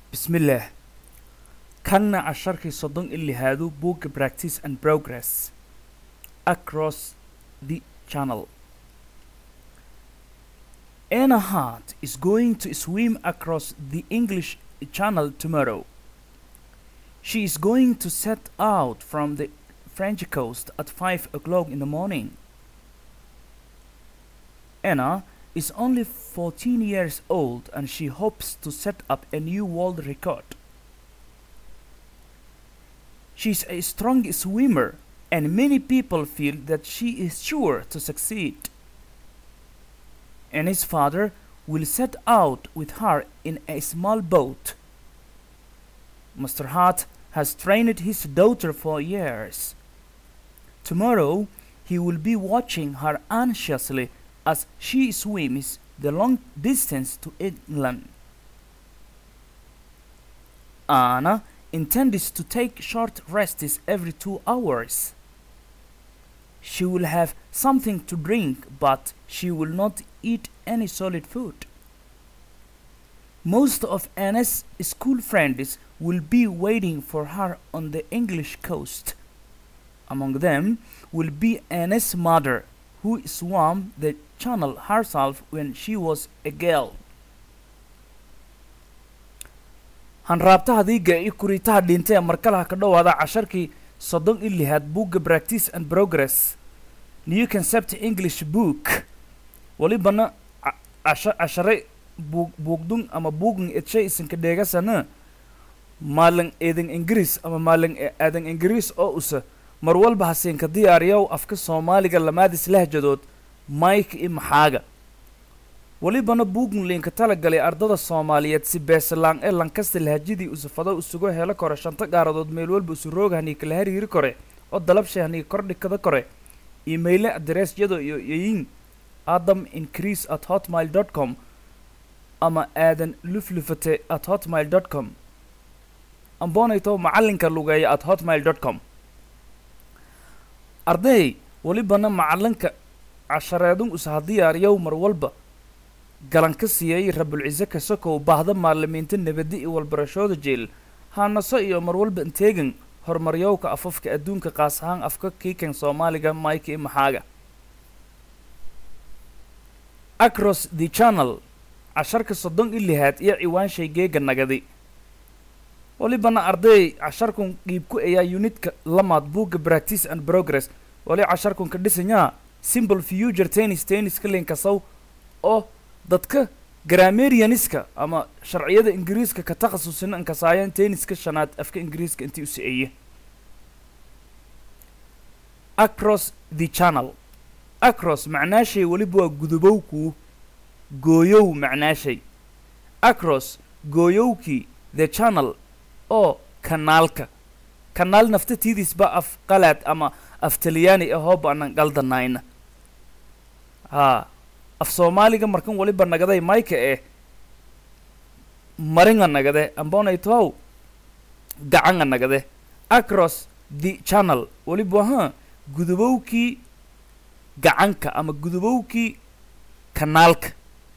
bismillaah kanna casharkii soddon i lihaadu buugga practice and progress across the channel Anna Hart is going to swim across the English Channel tomorrow. She is going to set out from the French coast at 5 o'clock in the morning. Anna is only 14 years old and she hopes to set up a new world record. She is a strong swimmer and many people feel that she is sure to succeed. Anna's father will set out with her in a small boat. Mr. Hart has trained his daughter for years. Tomorrow he will be watching her anxiously as she swims the long distance to England. Anna intends to take short rests every two hours. She will have something to drink, but she will not eat any solid food. Most of Anna's school friends will be waiting for her on the English coast. Among them will be Anna's mother, who swam the channel herself when she was a girl. hanraabtaha diiga iyo kuriitaha dhintay ee markalaha ka dhowaada casharkii soddon i lihaad buugga practice and progress new concept english book walibana cashare buug buugdun ama buugn edshay isinka dheegasana maalin eedan ingiriis ama maalin aadan ingiriis oo usa mar walba hasiinka diyaariyow afka soomaaliga lamaadis lahjadood mike i maxaaga welibana buugn liinka talagalay ardada soomaaliyeed si beesalaan ee lankasta lahajadii usufado usugo helo kore shanta gaaradood meel walba usu rooga hanii kala hariiri kore oo dalabshay hanii kordhikada kore imayle adereesyado iyo yayin adam increase at hotmail dot com ama aadan luflufate at hotmail dot com amboonayto macalinka lugeeya at hotmail dot com arday welibana macalinka cashareedun usaha diyaariyow mar walba galan ka siiyey rabulcise kasokow baahda maalimiinta nabadi iyo walbarashooda jeel haanaso iyo mar walba inteegan horumaryowka afafka adduunka qaas ahaan afka kiikan soomaaliga mike i maxaaga across the channel casharka soddon i lihaad iyo ciwaanshay geega nagadi walibana arday casharkun dhiibku ayaa unidka lamaad buugga practice and progress wali casharkun ka dhisanyaa simple future tennis tenniska linkasow oo dadka grammarianiska ama sharciyada ingiriiska ka takhasusina inkasaayaan tenniska shanaad afka ingiriiska intii u si-eeye across the channel across macnaashay weliba waa gudubowkuu gooyow macnaashay across gooyowkii the channel oo kanaalka kanaal naftatiidisba af qalaad ama af talyaani ahoo baanan qaldanayna haa af soomaaliga markan waliba nagaday mayka eh maringa nagade ambonaytow gacanga nagade across the channel waliba ha gudubowkii gacanka ama gudubowkii kanaalka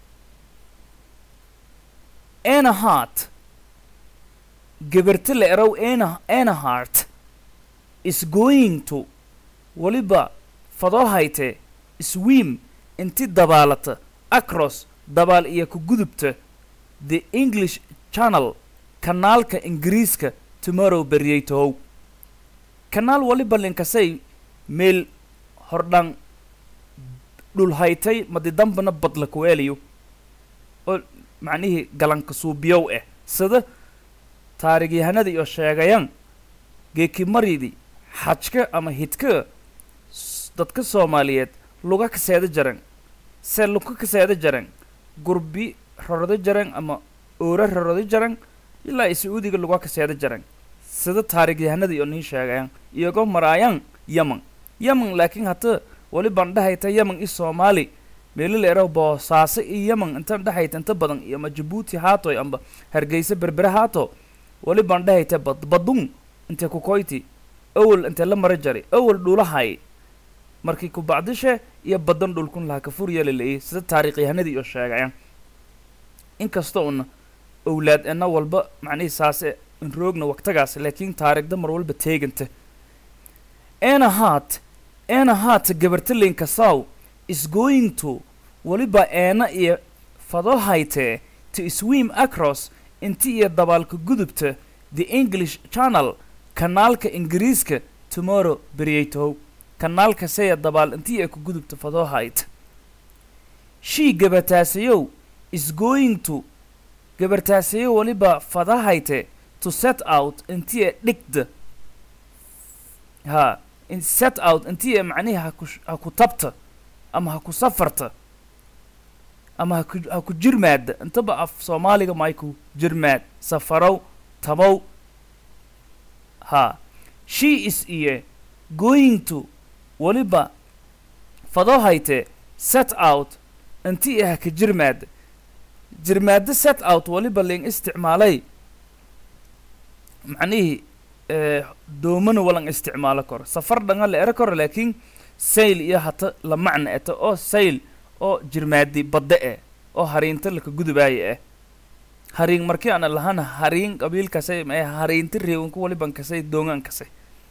ana hart gabarta la erow ana ana hart is going to waliba fadoo hayte swim inti dabaalata across dabaal iyo ku gudubta the english channel kanaalka ingiriiska tomorrow beriyey tohow kanaal waliba linkasay meel hordhan dhulhaytay madidambana badla kuweelayo oo macnihii galanka suubiyow ah sida taarigyahanada iyo sheegayan geekimaridi xajka ama hidka dadka soomaaliyeed luga kaseeda jaran se luka kaseeda jaran gurbi rorado jaran ama oora rorado jaran ilaa i sacuudiga luga kaseeda jaran sida taarigyahanada iyo nii sheegayan iyagoo maraayan yaman yaman laakiin hata wali baan dhahayta yaman i soomaali meelo la eraw boosaaso iyo yaman intan dhahayta inta badan iyo ama jabuuti haatoy amba hargeysa berbere haato wali baan dhahayta bad badun intee kukoyti awel intee la mara jari awel dhulahay markii ku bacdishe iyo badan dhulkun laha kafur yeelaleeyay sida taariikyahanadii iyo sheegayaan inkasta una owlaad ena walba macnihii saase in roogna waqtigaas laakiin taariikhda mar walba teeganta ena hart ena hart gabartalinka saw is going to weliba eena iyo fadohaytee to swim across inti iyo dabaalka gudubta the english channel kanaalka ingiriiska tomorrow beryaytow kanaalka seya dabaal intii ay ku gudubta fadohayt shii gabartaasayow is going to gabartaasayo weliba fadahayte to set out intii ay dhigda ha in set out intii ay macnihi haku ha ku tabta ama ha ku safarta ama haku ha ku jirmaada intaba af soomaaliga mayku jirmaad safarow tabow ha she is iyo going to weliba fadohayte set out intii ah ka jirmaada jirmaada set out weliba ling isticmaalay macnihii doomana walan isticmaalo karo safar dhanga la ero karo laakiin sayl iyo hata la macna eta oo sayl oo jirmaadi badda eh oo hariinta laka gudubaayo ah hariin markii ana lahana hariin qabiilkasay mae hariinta reewanka waliban kasay doongaan kasay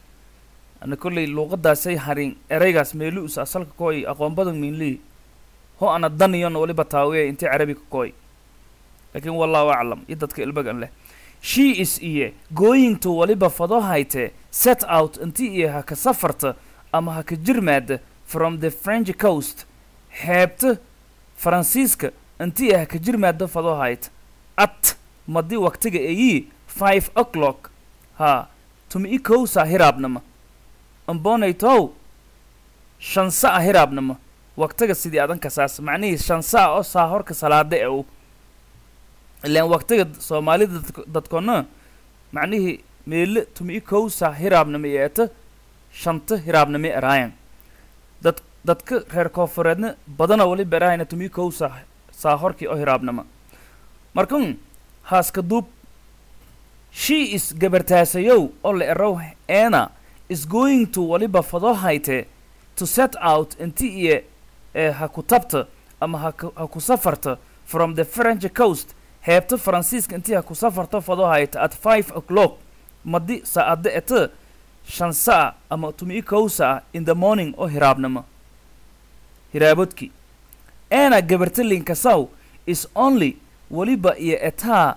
ana kolley luuqadaasay hariin eraygaas meelu us asalka kooy aqoon badan miinlii ho ana daniyon waliba taawiya intii carabiga kooy laakiin wallahu aclam iyo dadka ilbagan leh she is iyo going to waliba fadohayte set out intii iyo ha ka safarta ama ha ka jirmaada from the french coast xeebta faransiiska intii ha ka jirmaada fadohayte at madi waqtiga eyi five o'clock ha tumi i kowsa hiraabnama ambonaytow shansa a hiraabnama waqtiga sidii adanka saas macnihii shansa oo saa horka salaada e u ilaan waqtiga soomaalida dadk- dadkona macnihii meele tumi i kowsa hiraabnama iyo eta shanta hiraabnama eraayan dad dadka reer koonfureedna badana waliba eraayana tumi i kowsa saa horkii oo hiraabnama markun haaska duub she is gabartaasayow oo la erow ena is going to waliba fadohayte to set out inti iyo ee ha ku tabta ama ha ku ha ku safarta from the french coast heebta faransiiska intii ha ku safarto fadohayta at five o'clock madi saacada eta shan sa'a ama tumi kow sa'a in the morning oo hiraabnimo hiraabodki ena gabartalinka saw is only waliba iyo etaa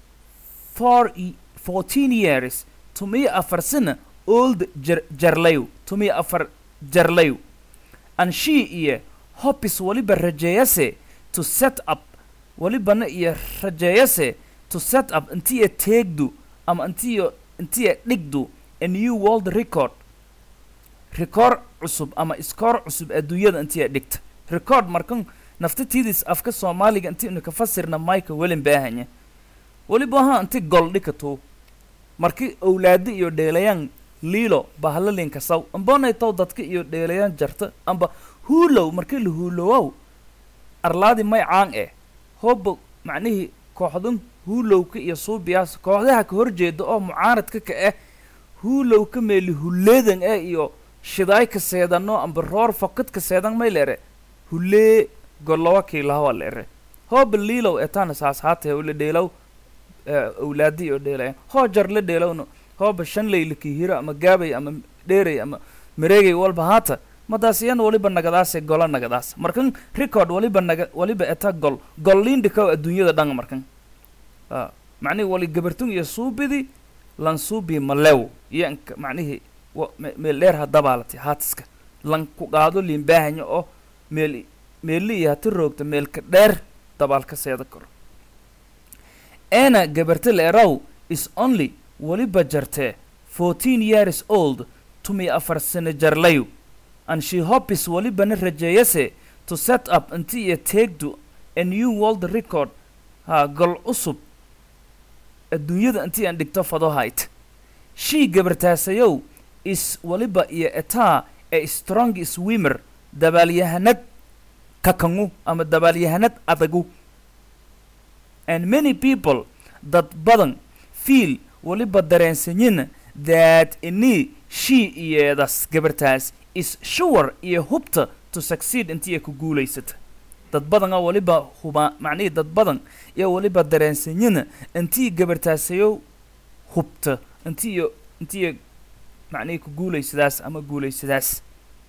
four i- fourteen years tumiyo afar sana old jar jarlayo tumiyo afar jarlayo and she iyo hopis waliba rajeeyase to set up walibana iyo rajeeyase to set up intiya teegdu ama intiyo intiya dhigdu a new world record record cusub ama iskoor cusub adduunyada intiya dhigta record markan naftatiidis afka soomaaliga inti inu ka fasirna mayka welin baahanya weliba ahaa inti gol dhikato marki owlaado iyo dheelayaan liilo bahlalinka saw ambonay taw dadka iyo dheelayaan jarta amba huulow markii la huulowow arlaadi may caan eh hooba macnihii kooxdan huulowka iyo suubiyaas kooxdaha ka horjeeda oo mucaaradka ka ah huulowka meeli hulleedan eh iyo shidaay ka seedano amba roor fokad ka seedan may leere hullee golowa kiilahawa leere hooba liilow etaana saas haatee ula dheelow eh, owlaadi iyo dheelaya hoo jar la dheelowna hooba shan layla kiihiro ama gaabay ama dheeray ama mareegay walba haata madaas iyan waliba nagadaase gola nagadaas markan record waliba naga waliba eta gol gol liindhikaw adduunyada dhan markan a macnihi wali gabartun iyo suubidi lan suubi malew iyo inka macnihii wa- me- meel dheer hadabaalati haatiska lan ku qaado liinbaahanya oo meel meeli iyo hati roogta meelka dheer dabaalka seeda karo ena gabarta leerow is only waliba jartee fourteen years old tumi afar sano jarlayu and she hopes walibana rajeeyase to set up inti iyo teegdu a new world record ha gol cusub adduunyada intii aan dhigto fadohayt she gabartaasayow is waliba iyo etaa a strong swimmer dabaalyahanad kakangu ama dabaalyahanad adagu and many people dad badan feel waliba dareensanyin that ini she iyeedas gabartaas is sure iyo hubta to succeed intii ay ku guulaysata dad badan oo waliba huba macnihii dad badan iyo waliba dareensanyana intii gabartaasayo hubta intii iyo intii iyo macnihii ku guulaysadaas ama guulaysadaas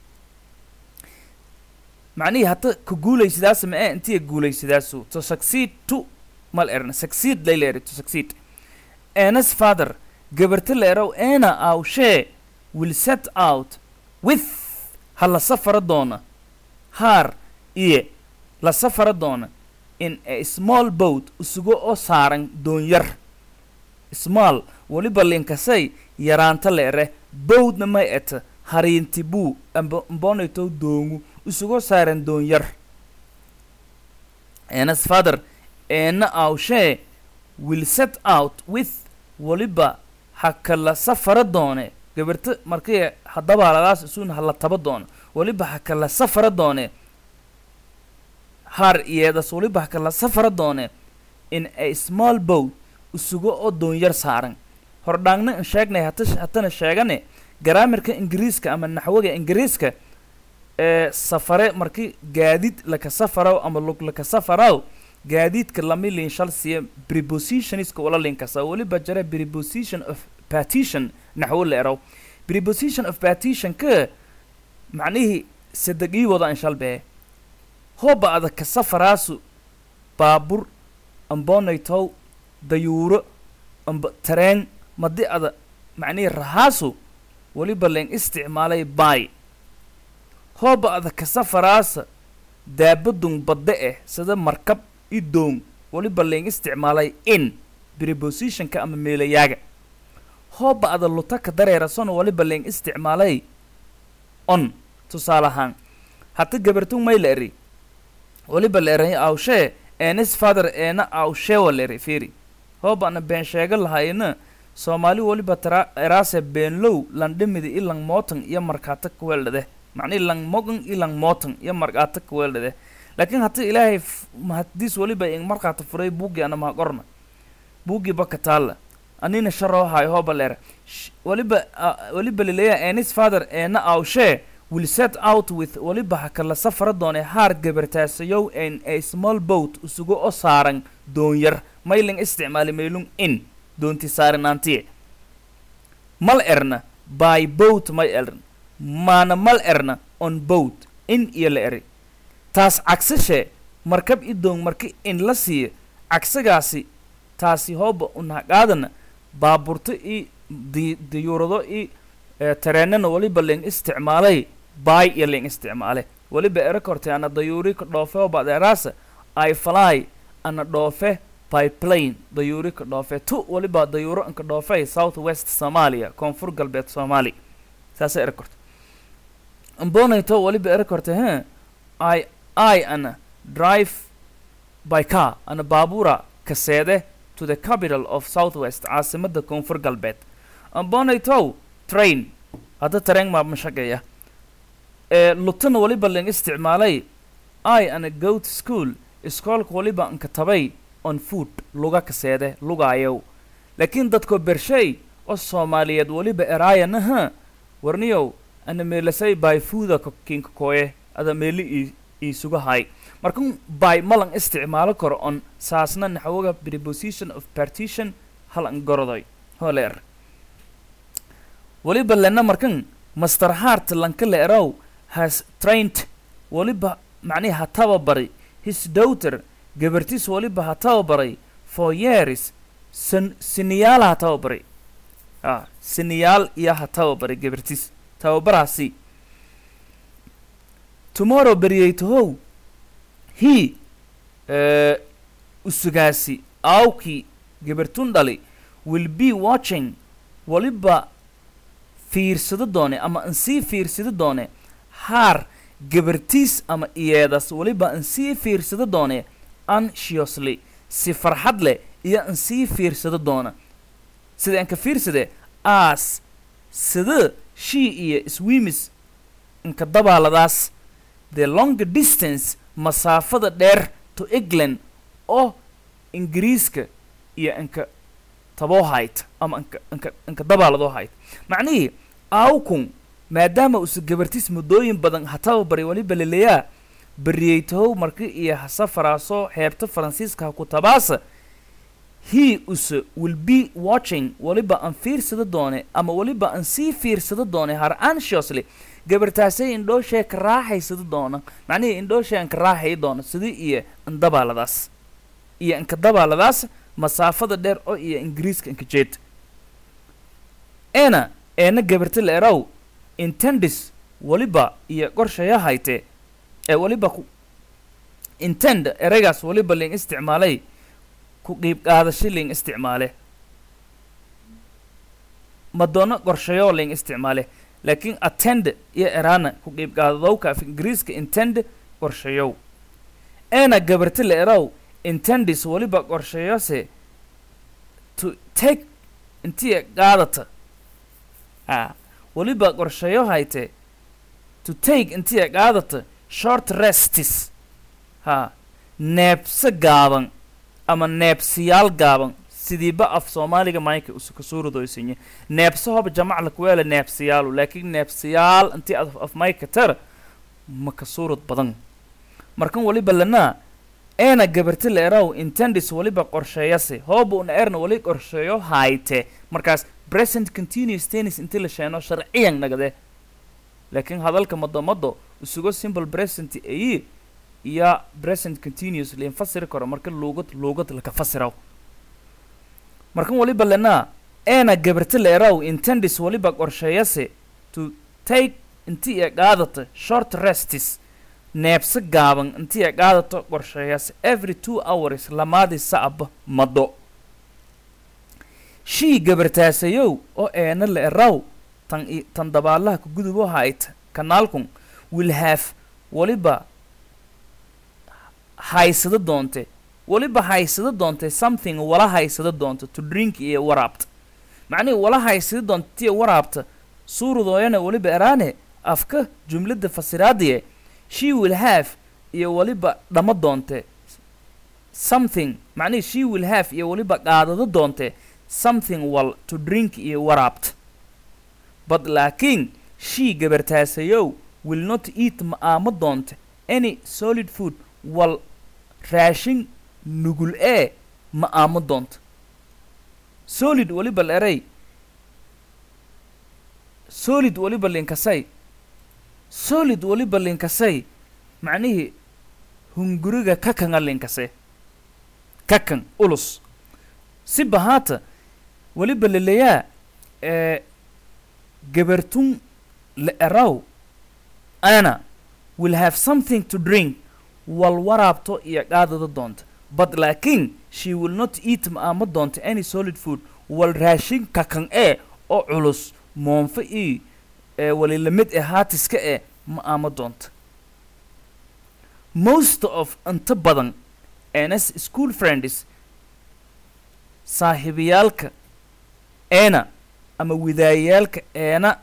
macnihii hadda ku guulaysadaas ma ee intii guulaysadaasu to succeed to mal erna succeed layla eri to succeed Anna's father gabarta la erow Anna awshee will set out with ha la safara doona haar iyo la safara doona in a small boat isugo oo saaran doonyar small weliba linkasay yaraanta la ere bowdna may eta hariinti buu amba mbonito doongu isugo saaran doonyar Anna's father Anna awshee will set out with weliba ha kala safara doone gabarta markii hadabaaladaas isuun hala taba doono weliba ha kala safara doone har iyeedas weliba ha kala safara doone in a small boat isugo oo doonyar saaran hordhaangna in sheegnay hata hatana sheegane garaamirka ingiriiska ama naxwaga ingiriiska ee safare markii gaadiid laka safaraw ama lug laka safaraw gaadiidka lama liin shal siiya prepositionska wala linkasa weliba jara preposition of partition naxwo la eraw preposition of partition ka macnihii sadegii wada in shal bee hooba adag ka safaraasu baabur ambonaytow dayuuro amba tareen madi ada macnihii rahaasu weliba leen isticmaalay bay hooba adag ka safaraasa daabadun badde eh sida markab i doong weliba leen isticmaalay in prepositionka ama meelayaaga hooba ada lutaka dareerasona weliba leen isticmaalay on tusaale ahaan hata gabartun may la eri weliba la eray awshee eenis father eena awsheewa la eri fiiri hooba ana been sheega lahayna soomaali weliba tara eraase beenlow landhimidi ilang mootan iyo markaata kuweeldhade macnihi lang mogan ilang mootan iyo markaata kuweeldhade laakiin hata ilaahay mahadiis weliba ing markaata furay buuggii ana maha qorna buuggii baka taalla anina sharoo hayo hooba leera weliba weliba laleeya eenis father eena awshee will set out with weliba ha kala safara doone haar gabartaasayow in a small boat isugo oo saaran doonyar mayling isticmaali maylung in doonti saarinaantiye mal erna by boat may eran maana mal erna on boat in iyo la eri taas cagsashee markab i doong marki in la siiyo cagsagaasi taasi hooba unhaqaadana baaburto i di diyuurado i tareenana weliba leen isticmaalay bay iyo leen isticmaale weliba ero kortay ana dayuuri ka dhoofe oo badeeraasa i fly ana dhoofe by plane dayuuri ka dhoofe tu weliba dayuuro anka dhoofe south west soomaaliya koonfur galbeed soomaali saasa ero kortay ambonayto weliba ero kortay he i i ana drive by car ana baabura kaseede to the capital of south west caasimada koonfur galbeed ambonaytow train hadda tareen maa mashaqeeya ee lutana weliba leen isticmaalay i ana go to school iskoolka weliba anka tabay on food luga kaseede lugaayow laakiin dadko bershay oo soomaaliyeed weliba eraayanaha warniyow ana meelasay by fooda kinka kooye ada meeli ii iisuga hay markan by malan isticmaalo karo on saasna naxwoga preposition of partition halan gorodoy holeer weliba lena markan master hart lanka la erow has trained weliba macnihi ha tababari his daughter gabartiis weliba ha tababaray for years san siniyaal ha tababaray ah siniyaal iyo ha tababaray gabartiis tababaraasi tomorrow beryaytahow he usugaasi aawkii gabartun dhali will be watching weliba fiirsado doone ama an sii fiirsado doone haar gabartiis ama iyeedas weliba an sii fiirsado doone anxiously si farxad leh iyo an sii fiirsado doona sida anka fiirsade aas sida shii iyo swimis inka dabaaladaas the long distance masaafada dheer to england oo ingiriiska iyo inka taboo hayt ama inka inka inka dabaaladoo hayt macnihii aawkun maadaama usa gabartiis muddooyin badan ha tababaray weliba laleeyaa beriyeytahow marki iyo hasafaraasoo xeebta faransiiska ha ku tabaasa he use will be watching waliba aan fiirsada doone ama waliba aan sii fiirsada doone har anxiously gabartaasay indhooshee ka raaxaysada doona macnihii indhooshee aan ka raaxayi doona sidii iyo indabaaladaas iyo inka dabaaladaas masaafada dheer oo iyo ingiriiska inka jeed ena eena gabarta la eraw intendis waliba iyo qorshaya hayte ee waliba ku intend ereygaas waliba ling isticmaalay ku qiib qaadasho ling isticmaale madoono qorshayo ling isticmaale laakiin attend iyo eraana ku qiib qaadadowka af ingiriiska intend qorshayow eena gabarta la eraw intendis waliba qorshayose to take intii qaadata a waliba qorshayo hayte to take intii qaadata short restis ha neebse gaaban ama neebsiyaal gaaban sidiiba af soomaaliga mayka usuka suuradooysinye neebse hoba jamac lakuweela neebsiyaalu laakiin neebsiyaal intii af af mayka tara maka suurad badan markan waliba lanaa eena gabarta la eraw intendis waliba qorsheeyase hooba una erna wali qorsheeyo hayte markaas present continuous tennis intii la sheeno sharciyan nagade laakiin hadalka madomado isugo simple present ayi iyo present continuous lain fasiri karo marka luugad luugad laka fasiraw markan waliba lanaa eena gabarta la eraw intendis waliba qorsheeyase to take intii ee qaadata short restis neebse gaaban intii ay qaadato qorsheeyaas every two hours lamaadii sacba mado shii gabartaasayow oo eena la eraw tan i tan dabaalaha ka gudubo hayta kanaalkun will have waliba haysada doonte waliba haysada doonte something wala haysada doonta to drink iyo waraabta macnihii wala haysada doonta tiya waraabta suuradooyana waliba eraane afka jumladda fasiraadiye she will have iyo waliba dhama doonte something macnihii she will have iyo waliba qaadado doonte something wal to drink iyo waraabta but laakiin she gabartaasayow will not eat ma aamo doonte any solid food wal raashin nugul ee ma aamo doonto solid waliba la eray solid waliba linkasay solid waliba linkasay macnihii hunguriga kakanga linkase kakan ulus si bahaata waliba laleyaa ee gabartun la eraw ana will have something to drink wal waraabto iyo qaadada doonta but laakiin she will not eat ma aama doonta any solid food wal raashin kakan ee oo culus moonfo ii ee wali lamid ee haatiska ee ma aama doonta most of inta badan ns school friends saaxiibayaalka eena ama widaayayaalka eena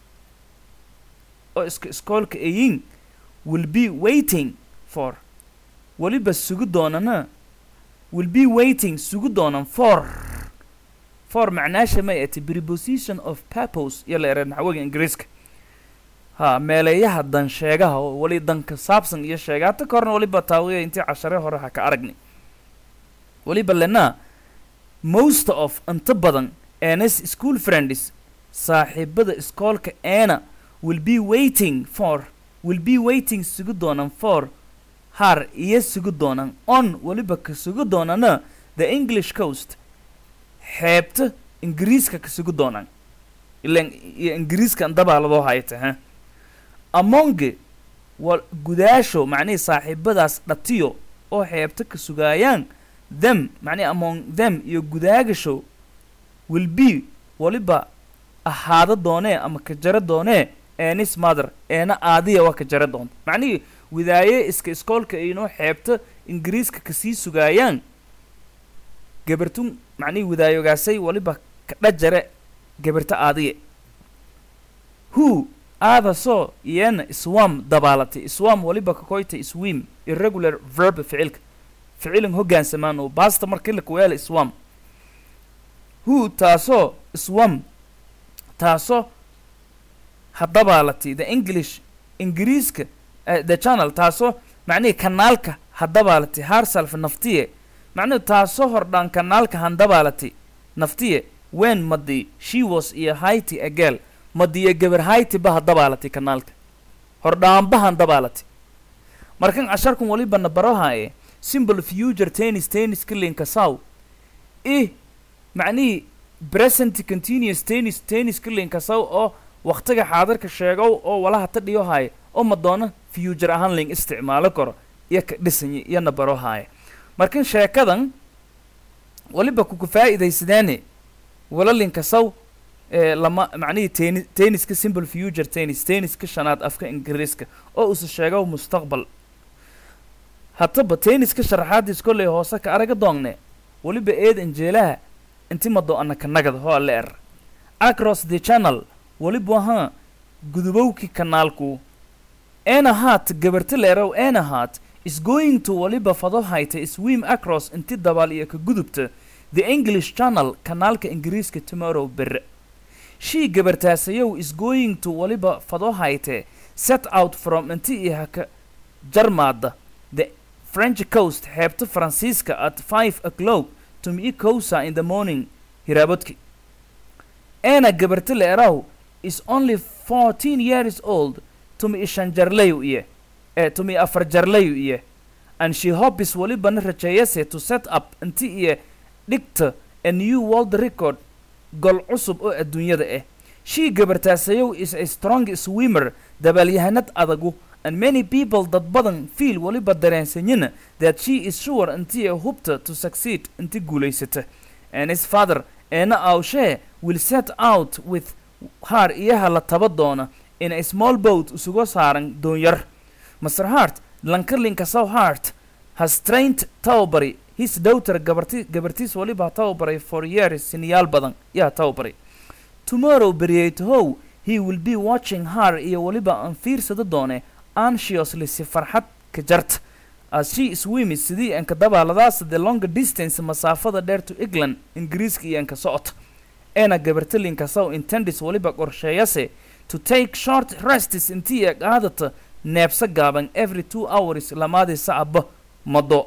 oo iska iskoolka eyin will be waiting for weliba sugi doonana will be waiting sugi doonan for for macnaasha may ati preposition of purpose iyo la era naxwaga ingiriiska ha meeleeyaha dan sheegaha oo wali danka saabsan iyo sheegaata ka horna waliba taawiya intii cashare hore ha ka aragni waliba lena most of inta badan ns school friends saaxiibada iskoolka eena will be waiting for will be waiting sugi doonan for har iyo sugi doonan on waliba ka sugi doonana the english coast xeebta ingiriiska ka sugi doonaan ilan iyo ingiriiskan dabaaladoo hayta ha amonge wa gudaasho macnihii saaxiibadaas dhatiyo oo xeebta ka sugaayaan them macnihi among them iyo gudaagasho will be waliba ahaado doonee ama ka jaro doonee enis mother eena aadiya waa ka jara doonta macnihii widaaye iska iskoolka inoo xeebta ingiriiska kasii sugaayaan gabartun macnihii widaayogaasay waliba kadha jare gabarta aadiye who aadasoo iyana swam dabaalatay swam waliba kakoyta swim irregular verb ficilka ficilin hoggaansamaan oo baasta markii la kuweela swam who taasoo swam taasoo ha dabaalatay the english ingiriiska uh, the channel taasoo macnihii kanaalka hadabaalati herself naftiye macnihi taasoo hordhaan kanaalka handabaalati naftiye wen madi she was iyo haiti agel madiyo gabar haiti ba hadabaalati kanaalka hordhaanba handabaalati markan casharkun walibana barohaye simple future tennis tennis kilinka saw i macnihii present continuous tennis tennis kilinka saw oo waktiga xaadirka sheegow oo walaha ta dhiyo haaye oo madoona future ahaan ling isticmaalo karo iyo ka dhisany iyona baro haaye markan sheekadan waliba kuku faa'iidaysadeene wala linka saw ee lama macnihii teni tenniska simple future tennis tenniska shanaad afka ingiriiska oo usa sheego mustaqbal hataba tenniska sharaxaadiis kolley hoose ka araga doongne waliba eed anjeelaha inti mado anaka nagada hoo alle er across the channel waliba ahaa gudubowki kanaalku enahat gabarti leerow enahat is going to waliba fado hayta swim across inti dabaal iyo ka gudubta the english channel kanaalka ingiriiska tomorrow bere shii gabartaasayow is going to waliba fado hayte set out from inti iyo haka jarmaada the french coast xeebta faransiiska at five o'clock to me cosa in the morning hiraabadki ena gabarti leeraw is only fourteen years old tumi ishan jarlayu iye ee tumi afar jarlayu iye and she hopes walibana rajeeyase to set up inti iyo dhigta a new world record gol cusub oo adduunyada ah shii gabartaasayow is a strong swimmer dabaalyahanad adagu and many people dad badan feel waliba dareensanyana that she is sure intii hubta to succeed inti guulaysata and his father eena awshee will set out with haar iyaha la taba doona in a small boat isugu saaran doonyar master hart lankalinka south hart has trained tawbary his daughter gabarti gabartiis waliba tawbaray for years siniyaal badan yaa tawbaray tomorrow beryaytahow he will be watching her iyo waliba aan fiirsada doone anxiously si farxad ka jarta as she swims sidii anka dabaaladaasa the longer distance masaafada dheer to england ingiriiska iyo anka socota eena gabartalinka saw intendis waliba qorsheeyase to take short rests intii ay qaadata neebsa gaaban every two hours lamaadii sacaba mado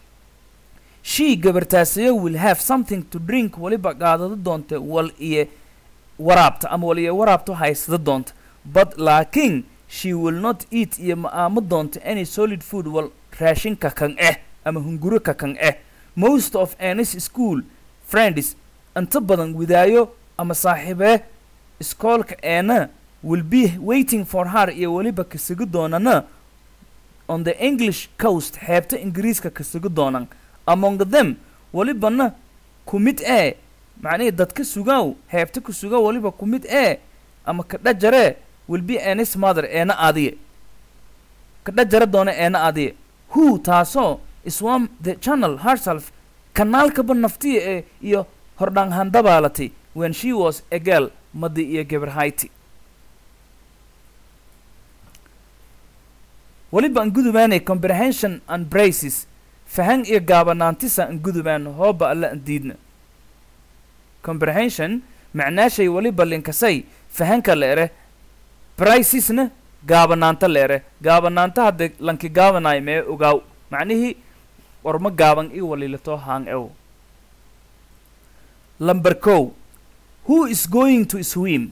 she gabartaasayo will have something to drink waliba qaadada doonta wal iyo waraabta ama wal iyo waraabta haysada doonta but laakiin she will not eat iyo ma aamo doonta any solid food wal raashinka kan eh ama hunguro ka kan eh most of anis school friends inta badan widaayo ama saaxiibee iskoolka eena will be waiting for her iyo weliba kasugu doonana on the english coast xeebta ingiriiska kasugu doonan among them welibana ku mid ee macnihii dadka sugaaw xeebta ku suga weliba ku mid ee ama kadhajaree will be anis mother eena adiye kadhajara doona eena adiye who taasoo iswam the channel herself kanaalkaba naftiya ee iyo hordhaan handabaalatay when she was a girl madi iyo gabar hayti weliba an gudubaanay comprehension and braces fahan iyo gaabanaantisa an gudubaan hooba alla an diidna comprehension macnaashay weliba linkasay fahanka la ere bricesna gaabanaanta la ere gaabanaanta hadda lanki gaabanaay mee ogaaw macnihii warma gaaban i walilato hang ew number co who is going to swim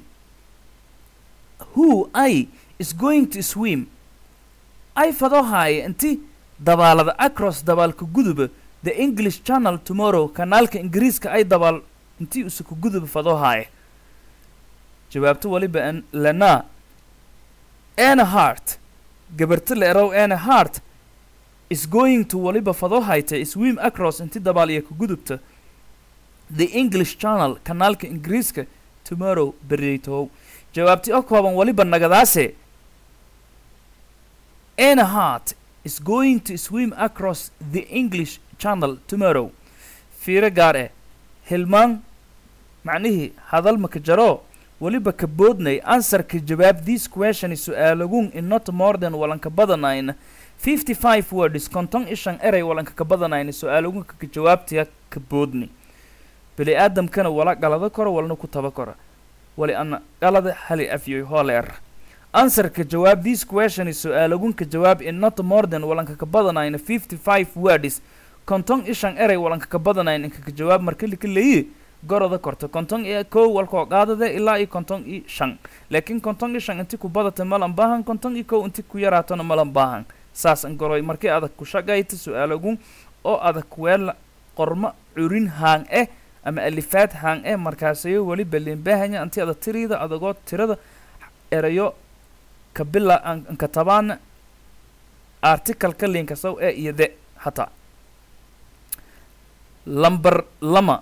who i is going to swim ay fado haaye inti dabaalada across dabaalka guduba the english channel tomorrow kanaalka ingiriiska ay dabaal intii usuku guduba fado haaye jawaabto waliba an lana ana hart gabarta la erow ana hart is going to waliba fado hayta swim across inti dabaal iyo ka gudubta the english channel kanaalka ingiriiska tomorrow beriytow jawaabti oo kooban waliba nagadaase ana hart is going to swim across the english channel tomorrow fiiro gaar eh hilmaan macnihii hadal maka jaro weliba ka boodnay ansarka jawaab this question su-aalagun in not more than walanka badanayna fifty five words konton ishan eray walanka ka badanayna su-aalagunka ka jawaabtaya ka boodnay bili aadamkana wala galado karo walna ku taba kora wali ana galada hali afyoy hooleer answer ka jawaab this question is su-aalagun ka jawaab in not more than walanka ka badanayna fifty five words konton ishan erey walanka ka badanayn inka ka jawaab marka lika leeyi goroda korta konton iyo kow walkoo qaadade ilaa iyo konton iyo shan laakiin konton iyo shan inti ku badata malan baahan konton iyo kow inti ku yaraatona malan baahan saas an goroy markii adag ku shaqayta su-aalagun oo adag weel qormo curin haan eh ama alifaad haan eh markaasayo weli balinbaahanya anti ada tiriida adagoo tirada erayo kabila anka tabaana articalka linkasaw ee iyo de hataa lamber lama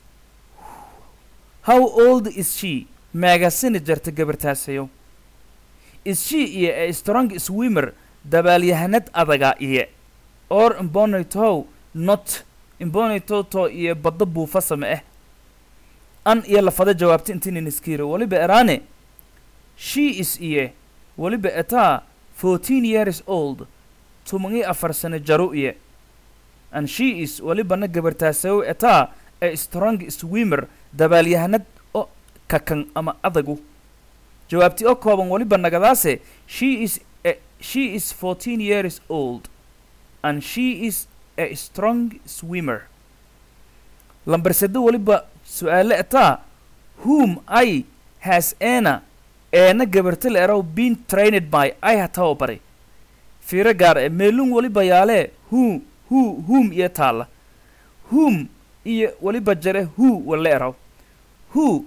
how old is she meegasini jarta gabartaasayo is she iyo a strong swimmer dabaalyahanad adaga iyo or imbonitow not imbonitoto iyo badda buufasama ah an iyo lafada jawaabta intinin iskiiro weliba eraane she is iyo weliba etaa fourteen years old tumangi afar sano jaro iyo and she is welibana gabartaasayo etaa a strong swimmer dabaalyahanad oo kakan ama adagu jawaabti oo kooban weliba nagadaase she is a, she is fourteen years old and she is a strong swimmer lamber sado weliba su-aale etaa whom i has ana eena gabarta la eraw been trained by ay hatawa baray fiiro gaar e meelun weliba yaalee who who whom iyo taalla whom iyo weliba jare who wala eraw who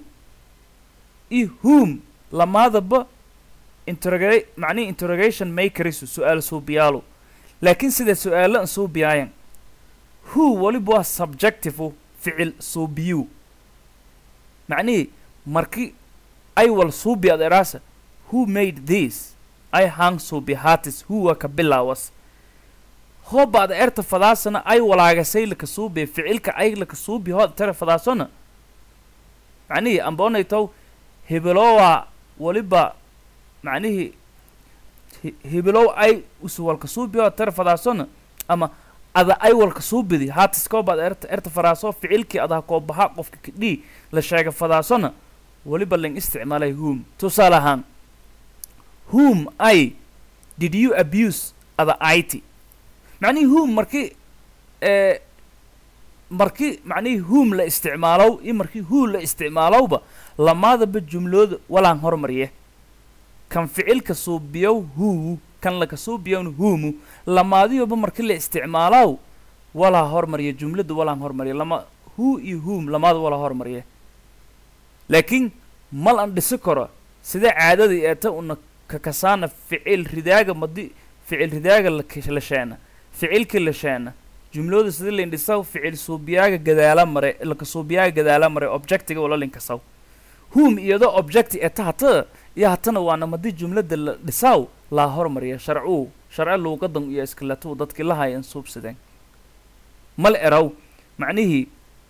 iyo whom lamaadaba interroga macnihi interrogation makerisu su-aal suubiyaalo laakiin sida su-aalo an suubiyaayan who weliba waa subjective ficil suubiyu macnihii marki ay wal suubi ad eraasa who made this ay hang suubi hatis who waa ka bilaawas hooba ad erta fadaasana ay walaagasay laka suubi ficilka ay laka suubi hood tara fadaasona macnihii amboonaytow hebelowa weliba macnihii hebelow ay usuwalka suubi hood tara fadaasona ama ada ay walka suubidi haatis koobaad erta erta fadaaso ficilkii adaa koobaha qofka kadhii la sheega fadaasona weliba ling isticmaalay whom tusaale ahaan whom i did you abuse ada it macnihii whom markii ee markii macnihii whom la isticmaalow iyo markii who la isticmaalowba lamaadaba jumlooda walaan hormarye kan ficilka suubiyow who kan laka suubiyown whomu lamaadiyoba markii la isticmaalow walaa hormarya jumlada walaan hormarya lama who iyo whom lamaada walaa hormarye laakiin mal an dhisi karo sida caadadii eeta una kakasaana ficil ridaaga madi ficil ridaaga la sheena ficilkii la sheena jumlooda sida laindhisaw ficil suubiyaaga gadaala mare laka suubiyaaga gadaala mare objectiga wala linkasaw whom iyadoo objecti eta hata iyo hatana waana madi jumlada la dhisaw laa hormariya sharcuu sharce luuqadan iyo iskaletuu dadkii lahayan suubsadeen mal eraw macnihii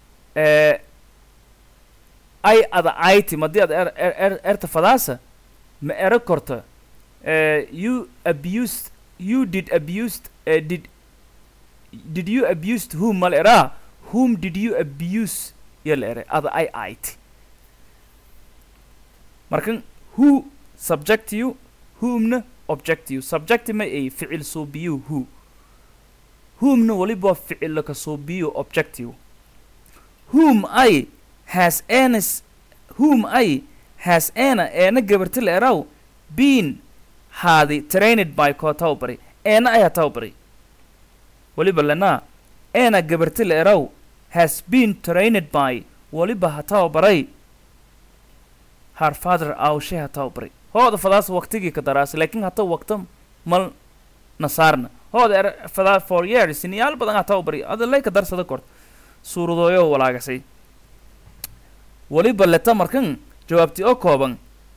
ay ada ayti madii ad er er erta fadaasa ma ero korta you abused you did abused uh, did did you abused whom mal eraa whom did you abuse yala ere ada ay ayti markan who subject you whomna object you subject ma ay ficil suubiyu who whomna waliba ficil laka suubiyu object you whom i has anas whom i has ana eena gabarti la eraw been haadi trained by koo tawbari eena ayaa tawbari waliba lanaa eena gabarti la eraw has been trained by waliba ha tababaray har father awshe ha tababaray hooda fadaas waqtigii ka daraasa laakiin hata waqta mal nasaarna hooda er fadaa for years siniyaal badan ha tababari ada lay ka darsada kort suuradooyo walaagasay waliba leta markan jawaabti oo kooban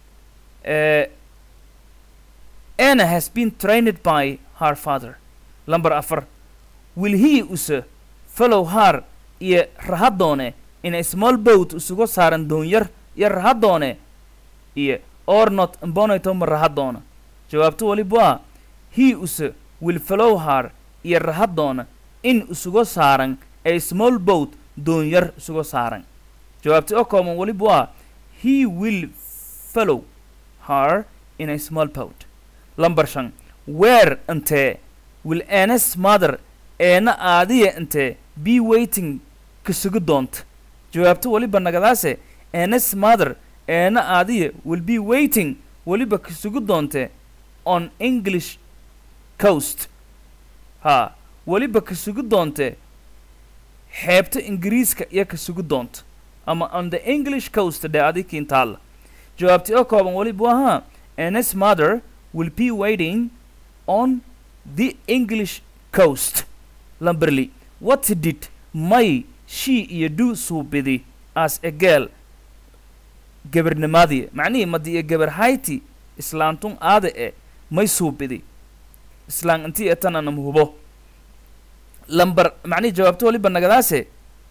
anna has been trained by her father lamber afar will he use follow her iyo rahadoone in a small boat isugu saaran doonyar iyo rahadoone iyo or not mbonayto ma rahadoona jawaabto waliba waa he use will follow her iyo rahadoona in isugu saaran a small boat doonyar isugu saaran jawaabti oo kooban waliba waa he will follow her in a small boat lamber shan where intee will Anna's mother eena aadiya intee be waiting ka sugi doonta jawaabto weliba nagadaase Anna's mother eena aadiya will be waiting weliba ka sugi doonte on English coast ha weliba ka sugi doonte xeebta ingiriiska iyo ka sugi doonta ama on the English coast dee adikii intaalla jawaabti oo kooban weliba ahaa Anna's mother will be waiting on the English coast lamberly what did may she iyo do suubidi as a girl gabarnimadii macnihii madi iyo gabar hayti islaantun aada e may suubidi islaan intii etananam hubo lamber macnihii jawaabto waliba nagadaase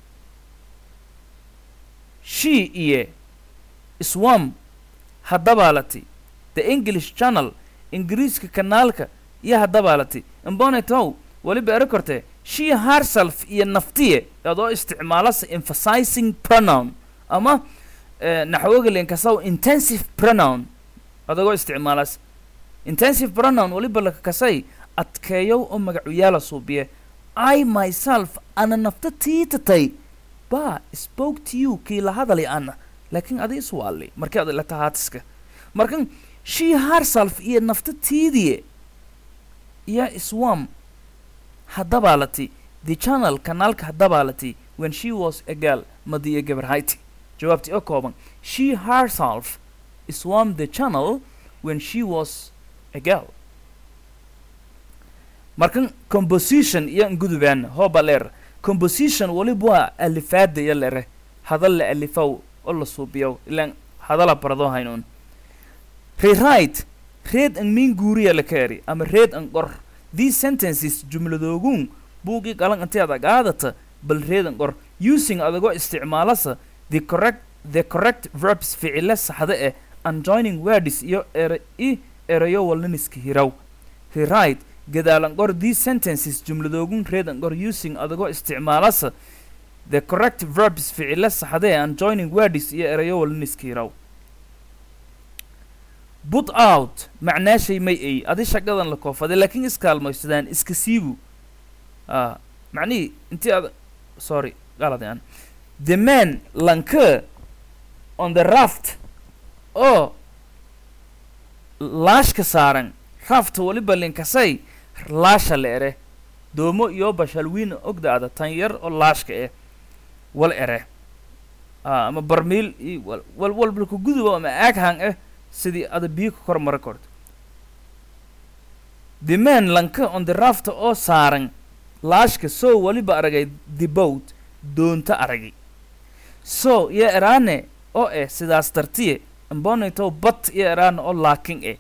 she iyo swam haddabaalati the english channel ingiriiska kanaalka iyo haddabaalati imbonetow weliba ero korte she herself iyo naftiye adoo isticmaalasa emphasizing pronoun ama eh, naxwogalenkasaw intensive pronoun adagoo isticmaalas intensive pronoun weliba lakakasay adkeeyow oo magacuyaala suubiye i myself ana nafta tiitatay ba spoke to you kii la hadali ana laakiin adi iswaali markii ad la tahaatiska markan she herself iyo nafta tiidiye iyo swam haddabaalati the channel kanaalka haddabaalati when she was a girl madiyo gabar hayti jawaabtii oo kooban she herself swam the channel when she was a girl markan composition iyo ngudubaan hooba leer composition waliba waa alifaada iyo lere hadal la alifow oo la suubiyow ilaan hadala baradoo haynuun rewrite reed an miin guuriya la kaeri ama reed an qor these sentences jumladoogun buugii qalan intay adag aadata bal reed an qor using adagoo isticmaalasa the correct the correct verbs ficile saxda eh and joining words iyo ere i erayo walnaniska hiraw rewrite gadaalan qor these sentences jumladoogun reed an qor using adagoo isticmaalasa the correct verbs ficile saxda eh and joining words iyo erayo walnaniska hiraw put out macnaashay may ay adi shaqadan la koofaday laakiin iskaalmaysadaan iska siibu ah macnihii intii ad sorry qalad aan the man lanka on the raft oo laashka saaran rafta waliba linkasay laasha la ere doomo iyo bashalwiin ogdaada tan yar oo laashka eh wal ere ah ama barmiil iyo wal wal walbalka guduba ama aaghang eh sidii ada biyo ka kor mara korto the man lanka on the raft oo saaran laashka soo weliba aragay the boat doonta aragay so iyo eraane oo eh sidaas dartiye ambonito bat iyo eraane oo laakin eh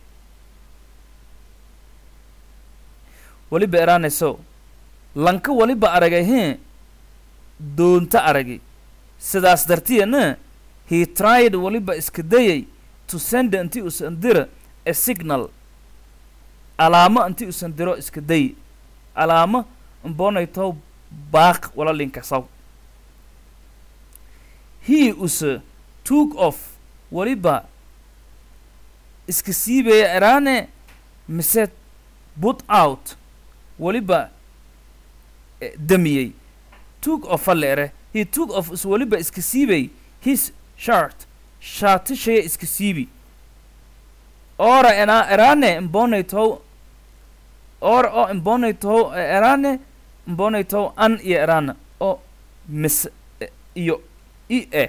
weliba eraane so lanka weliba aragay he doonta aragay sidaas dartiyena he tried weliba iska dayay to send inti usan dira a signal alaamo inti usan diro iska day alaamo imbonayto baaq wala linkasaw he use took off weliba iska siibaya eraane mise put out weliba eh, damiyey took off a leere he took off is weliba iska siibay his shirt shaatishaya iska siibi ora ena erane imbonayto ora oo imbonayto erane imbonayto an iyo erana oo mis eh, iyo i e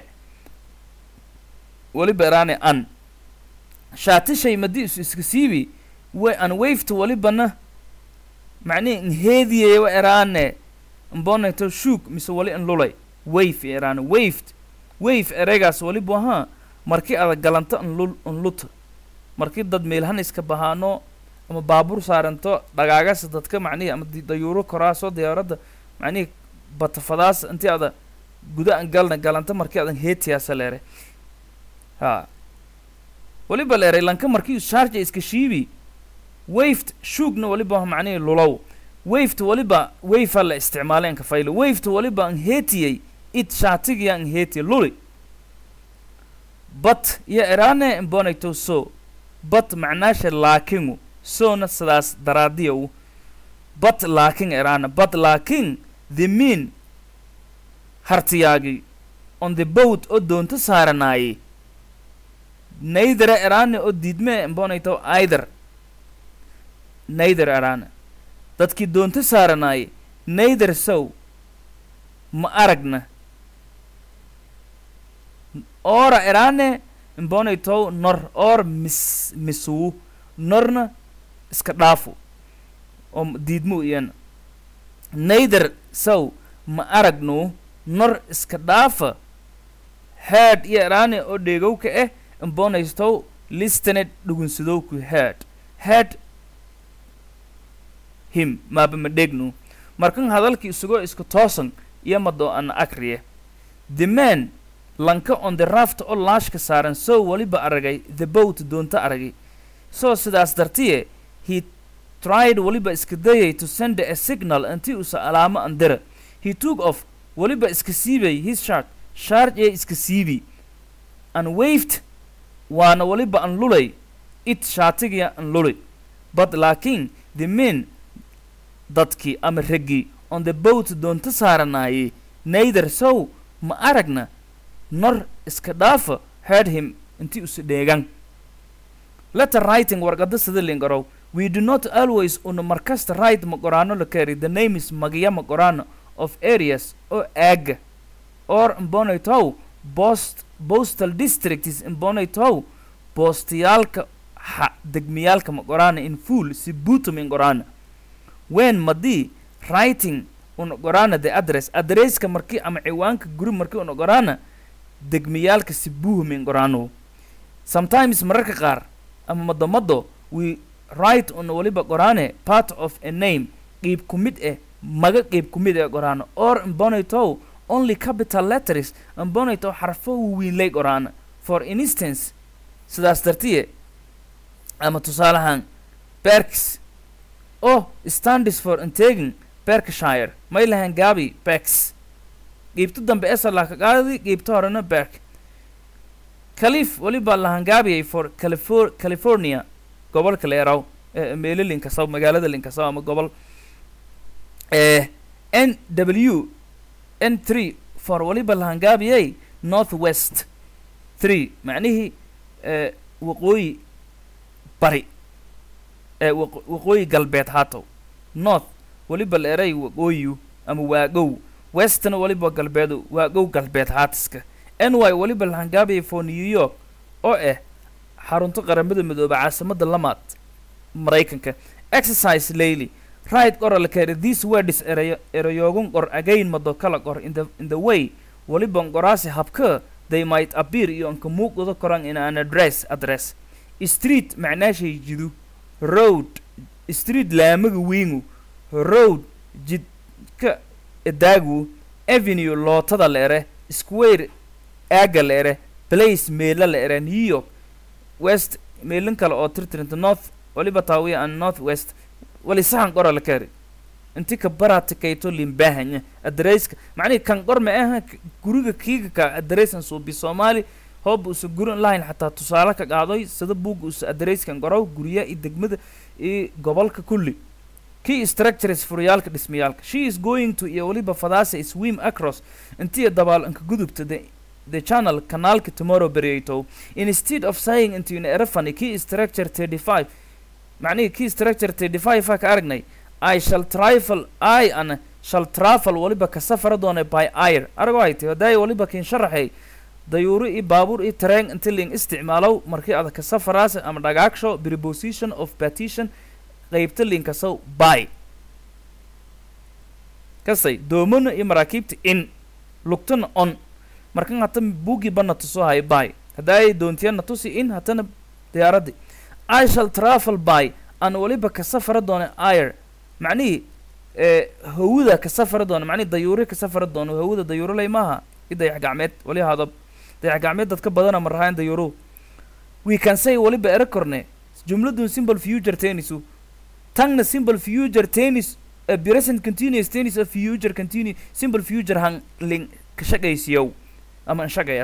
weliba erane an shaatishay madi isu iska siibi way an waveta welibana macnihi nheediyaya wa erane imbonayto shook mise wali in lulay wave iyo erane waved wave ereygaas weliba ahaa markii adag galanto nlul nluta markii dad meelhan iska bahaano ama baabuur saaranto dhagaagasa dadka macnihi ama di- dayuuro koraaso diyaaradda macnihi batafadaas intii ada guda an galna galanto markii adan heetiyaasa leere ha weliba leeray lanka markii sharja iska shiibi waved shoogna weliba waa macnihi lulow waved weliba wavea la isticmaalay anka faylo waved weliba an heetiyey it shaatigiya an heetiya luli but iyo erane imbonayto so but macnaasha laakingu soona sidaas daraadiyow but laakin eraana but laakin the mean hartiyaagi on the boat oo doonto saaranaaye naydara eraane oo diidmee mbonayto either naydar eraane dadkii doonto saaranaaye naydar sow ma aragna ora eraane mbonaytow nor or mis misuu norna iska dhaafu oo diidmu iyana naydar sow ma aragnu nor iska dhaafa head iyo eraane oo dheegowka ah mbonaystow listenet dhugunsadowku head head him maaba ma dhegnu markan hadalkii isagoo iska toosan iyo madoo ana akriye the man lanka on the raft oo laashka saaran soo weliba aragay the boat doonta aragay soo sidaas dartiye he tried weliba iska dayay to send a signal intii usa alaamo andira he took off weliba iska siibay his shark shaarj ee iska siibi an waved waana weliba an lulay it shaatigiya an lulay but laakiin the men dadkii ama raggii on the boat doonta saaranaayey naydar sow ma aragna nor iska dhaafa heard him intii usa dheegan letter writing warqada sida lingarow we do not always una markasta write ma qoraano la kari the name is magiya ma qoraano of areas oo aaga or mbonaytow post postal districts mbonaytow boostayaalka ha degmiyaalka ma qoraana in full si buutum in qoraana when madii writing una qoraana the address adresska markii ama ciwaanka guri markii una qoraana degmiyaalka si buuhum in qoraano sometimes mararka qaar ama madomado we write una waliba qoraane part of a name qiib ku mid eh maga qiib ku mid ee qoraano or mbonaytow only capital letters mbonaytow xarfo waweynlay qoraana for instance sidaas dartiye ama tusaalahaan berks oh standis for integin berkshire may lahan gaabi bex qiibta dambe esalaa ka qaadi qiibta horena berk calif weliba lahangaabiyay for califor california gobolka leeraw meelo linkasaw magaalada linkasaw ama gobol n w n three for weliba lahangaabiyay north west three macnihii waqooyi bari waqooyi galbeed haatow north weliba la eray waqooyiyu ama waagow westna weliba galbeedu waagow galbeed haatiska n y weliba lahangaabiyay for new york oo ah xarunta qaramada midooba caasimada lamaad maraykanka exercise layly right qoral kere these words erayo erayoogun qor again mado kala qor in the in the way weliba qoraasi habka they might appear iyo anka muuqdo koran in an address address street macnaashay jidu road street laamaga wiingu road jidka edaagu avenue lootada la ere square aaga la ere place meela la ere new york west meelin kale oo tirtirinta north waliba taawiya an north west wali sahan qora la kari inti ka baratikayto limbahanya adareyska macnihi kan qor ma aha guriga kiiga ka adareysan suubi soomaali hooba usa gurin lahayn xataa tusaale ka qaadoy sida buugga usa adereyskan qorow gurya iyo degmada iyo gobolka kulli key structures furyaalka dhismayaalka she is going to iyo waliba fadaasa swim across intiya dabaal inka gudubta the the channel kanaalka tomorrow beryato instead of saying into in erafani key structure 35 macnihi key structure 35 aa ka aragnay i shall trifle i an shall travel waliba ka safara doona by air arago ay tahi hadaayo waliba kin sharaxay dayuuro iyo baabuur iyo tareen inti ling isticmaalow markii ada ka safaraas ama dhagaagsho preposition of petition qaybta linkasow by kasay doomona iyo maraakiibta in lugtana on markan hata buugii bana tusoo hayo by haddaay doontiyana tusi in hatana diyaaraddi i shall travel by aan waliba ka safara doona air macnihii hawada ka safara doona macnihi dayuuri ka safara doono hawada dayuuro lay maaha i dayax gacmeed wali haadab dayax gacmeed dadka badana marahayn dayuuro we can say waliba ere korne jumladun simple future tennisu tangna simple future tennis uh, present continuous tennis of future continue simple future hang ling ka shaqaysiyow ama shaqayas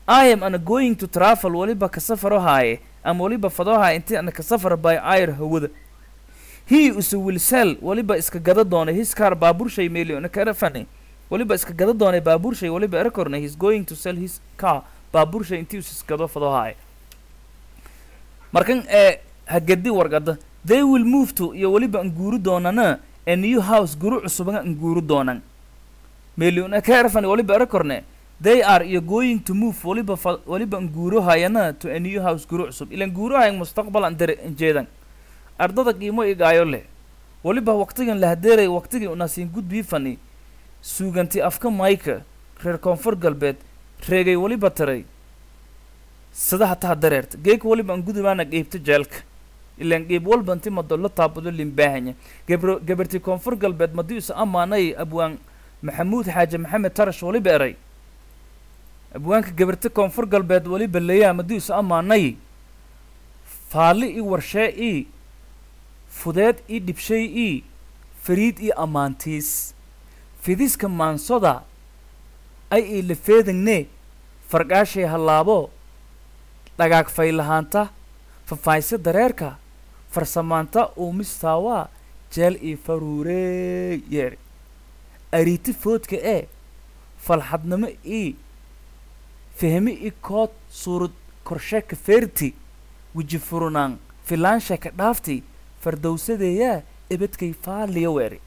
i am ana going to travel waliba ka safaro haaye ama waliba fado haaye intii ana ka safar by air hawada he use will sell waliba iska gada doonay his car baaburshay million karafani waliba iska gada doonay baaburshay waliba erakorna he's going to sell his car baaburshay intii us iskado fado haaye markan ee hagadi wargada they will move to iyo waliba anguuri doonana a new house guru cusuban anguuri doonan million karafani waliba erakorne they are iyo going to move waliba fa waliba anguuro hayana to a new house guru cusub ilan guuro hayan mustaqbal an dare jeedan ardada qiimo igaayo leh waliba waqtigan la hadeeray waqtigii unasiin gudbii fani suuganti afka mayka reer koonfur galbeed reegay waliba taray sida hataa dareerta geeka waliba an gudubaana qeybta jeelka ilaan qeyb walba inti madollo taabado limbaahanya gebro gabarti koonfur galbeed madii isa amaanay abwaan maxamuud xaaje maxamed tarash waliba eray abwaanka gabarta koonfur galbeed waliba leeyaa madii isa amaanay faali i warshee i fudeed ii dhibshay ii fariid ii ammaantiis fidiska maansoda ay ii lafeedangne farqaashay hallaabo dhagaag faylahaanta fafaayse dareerka farsamaanta uumistaawaa jeel ii faruurey yeeri ariiti foodka ee falxadnimo ii fahmi i kood suurad korsheeka feerti weji furunaan filaansheeka dhaafti fardowsadeeyaa ebadkay faaliya weeri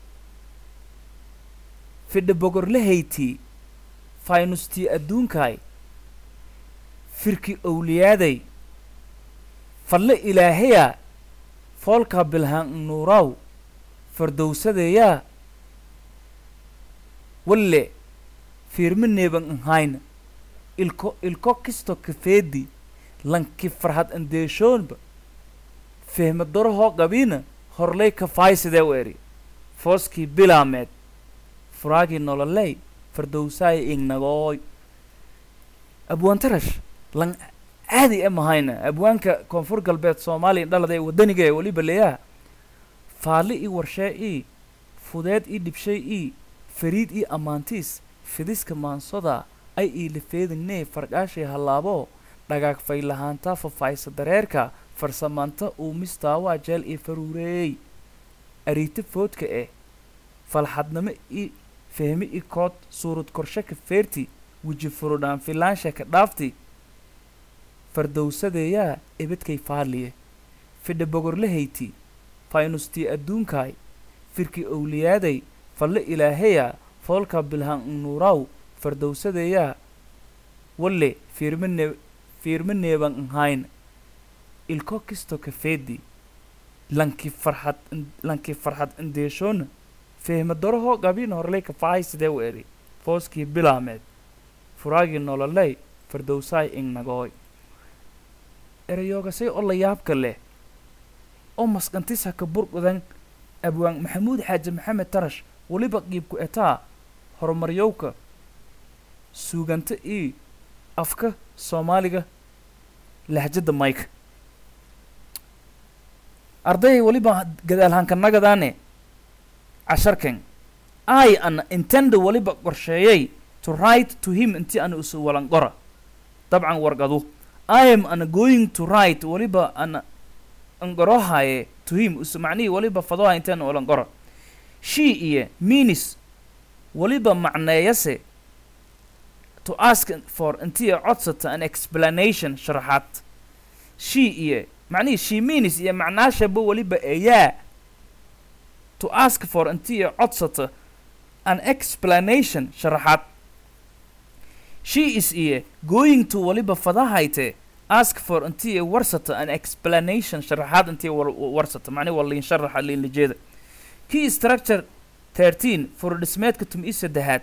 fidha bogorlahaytii faynustii adduunkaay firki owliyaaday falle ilaahayaa foolkaa bilhaan nuuraaw fardowsadeeyaa walle fiirma neeban nhayna ilko ilko kisto kafeedi lanki farhad andeeshoonba fehma darahoo qabiina horley kafaysidee weeri fooskii bilaameed furaagii nololey fardowsaaya ingnagooy abwaantarash lan caadi e mahayna abwaanka koonfur galbeed soomaaliya dhalada ee waddaniga ee weliba leeyaha faali ii warshee ii fudeed ii dhibshay ii fariid ii ammaantiis fidiska maansoda ay ii lafeedagnee farqaashay hallaabo dhagaag faylahaanta fafaaysa dareerka farsamaanta uumistaawaa jeel ii faruureey ariita foodka eh falxadnimo ii fahmi i kood suurad korshaka feerti weji furudhaan filaansheeka dhaafti fardowsadeeyaa ebadkay faaliye fidha bogorlahayti faynustii adduunkaay firki owliyaaday falle ilaahaya foolka bilhaan nuuraaw fardowsadeeyaa walle fiirmane fiirma neeban nhayna ilko kisto kafeedi lanki farxad lanki farxad indeeshoona fehma darahoo qabiin horley kafahay sidee u eri fooskii bilaameed furaagii nololey fardowsaay ingnagooy erayoogasay oo la yaabka leh oo masqantis haka burqudan abwaan maxamuud xaaji maxamed tarash weliba qiibku etaa horumaryowka suuganta ii afka soomaaliga lahjadda mayka arday weliba gadaalhankanagadaane casharkan i ana intenda weliba qorsheeyay to write to him intii ana isu walanqora dabcan wargadu i am ana going to write weliba ana anqorohaye to him isu macnihii weliba fadoha intii ana walanqora she iyo minis weliba macneeyase to ask for intii codsata an explanation sharaxaad she iyo macnihii she means iyo macnaashaba weliba eyaa to ask for intii codsata an explanation sharaxaad she is iyo going to weliba fadahayte ask for intii warsata an explanation sharaxaad intii warsata macnihi waa liin sharaxa liin lijeeda key structure thirteen furdhismeedka tum i saddexaad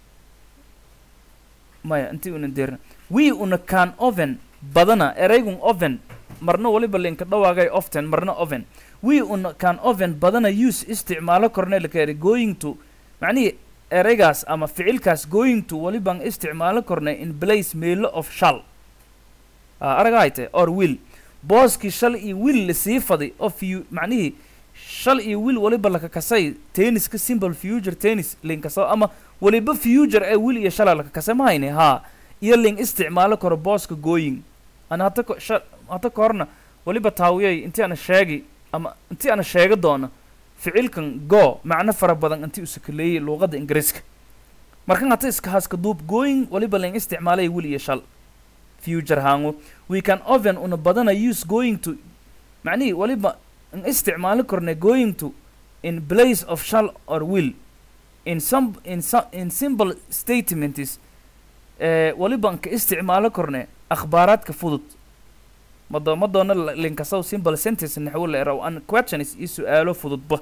maya intii una deerna we una can oven badana eraygun oven marna waliba linka dhawaagay often marna oven we una can oven badana use isticmaalo korneelka eri going to macnihii eraygaas ama ficilkaas going to walibaan isticmaalo kornay in place meelo of shal aragahayte or will booskii shal iyo will lasii faday oo fu macnihii shal iyo will waliba laka kasay tenniska simple future tennis linkaso ama waliba future ee will iyo shala laka kasay mahayne haa iyo ling isticmaalo karo booska gooyin ana hata ko- sha- hata ka horna weliba taawiyay intii ana sheegi ama intii ana sheega doono ficilkan go macno fara badan intii uu sakaleeyey luuqadda ingiriiska markan hata iska haska duub going waliba ling isticmaalay wil iyo shal future hango we can often una badana use going to macnihii waliba in isticmaali korna going to in place of shall or will in some in some in simple statements eh, waliba nka isticmaalo korne akhbaaraadka fudud mado ma doona la- linkasow simple sentence naxwo la eraw an questions iyo su-aalo fududba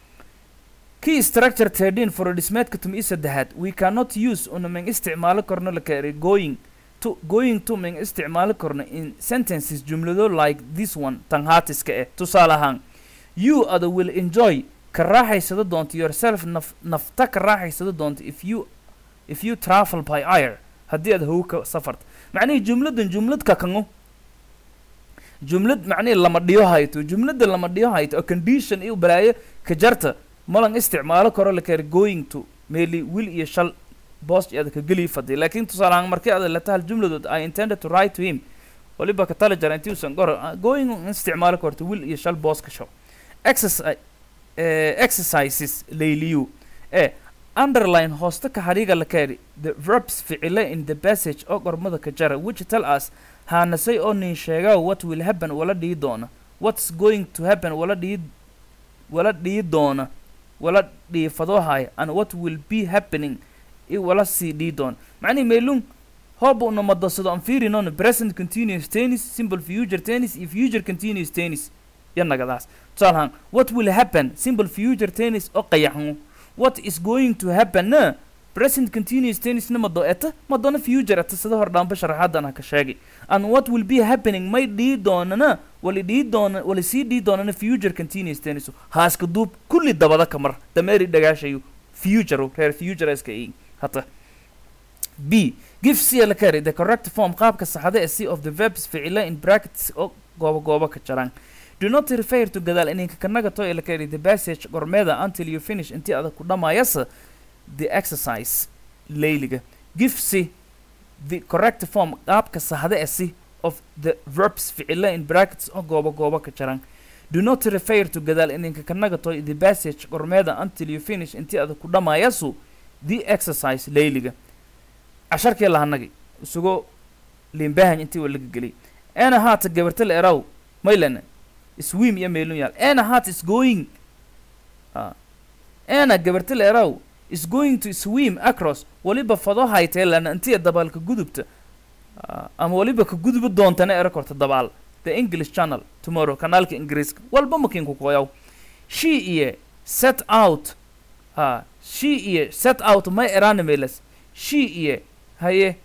key structure thirteen for dhismeedka tum iyo saddexaad we cannot use una mang isticmaalo korno la kari going to going to mang isticmaali korno in sentences jumlado like this one tan haatiska eh tusaale ahaan you other will enjoy ka raaxaysado doonto yourself naf nafta ka raaxaysado doonto if you if you travel by air haddii aad hawo ka safarto macnihii jumladan jumlad ka kango jumlad macnihii lama dhiyo hayto jumlada lama dhiyo hayto oo condition iyo balaayo ka jarta malan isticmaalo karo la kari going to meeli will iyo shal bost aad ka geli fadhi laakiin tusaale ahaan markii aad leta hal jumladood i intended to write to him waliba ka tala jara intii usan goro ah, going in isticmaalo karto will iyo shal boos ka show exercise eh, exercises layliyu eh underline hoosta ka hariga la kari the verbs ficile in the passage oo gormada ka jara which tell us haanasay oo nin sheega what will happen wala dhihi doona what's going to happen wala dhihi wala dhihi doona wala dhiifadoohaya and what will be happening i wala sii dhihi doona macnihi meelun hooba una madasado aan fiirinoon present continuous tennis simple future tennis iyo future continuous tennis yanagadaas tusaale ahaan what will happen simple future tennis oo qayaxmo what is going to happen na present continuous tennis na mado eta madona future eta sida hor dhaanba sharaxaadan ha ka sheegay and what will be happening may dhihi doonana wali dhihi doona wali sii dhihi doonana future continuous tennis haaska duub kulli dabada ka mar dameeri dhagaashayu future reer future iska ii hata b give c la kari the correct form qaabka saxda ee c of the verbs ficila in brackets oo goobo goobo ka jaraan do not refer to gadaal ininka kanaga to la kari the passage gormeeda until you finish intii adag ku dhammaayasa the exercise layliga give c the correct form qaabka saxda ee c of the verbs ficila in brackets oo goobo goobo ka jaraan do not refer to gadaal ininka kanaga to the passage gormeeda until you finish intii adag ku dhamaayasu the exercise layliga casharkii lahanagi isagoo liimbahan intii waa laga geliyay ana haata gabarta la eraw maylana swim iyo meelun yaal ana haat is going ah ana gabarta la eraw is going to swim across waliba fado haytee lana intii dabaalka gudubta ah, ama waliba ka guduba doontana era korta dabaal the english channel tomorrow kanaalka ingiriiska walba makinku koyaw she iyo set out ha she iyo set out may erana meelas she iyo haye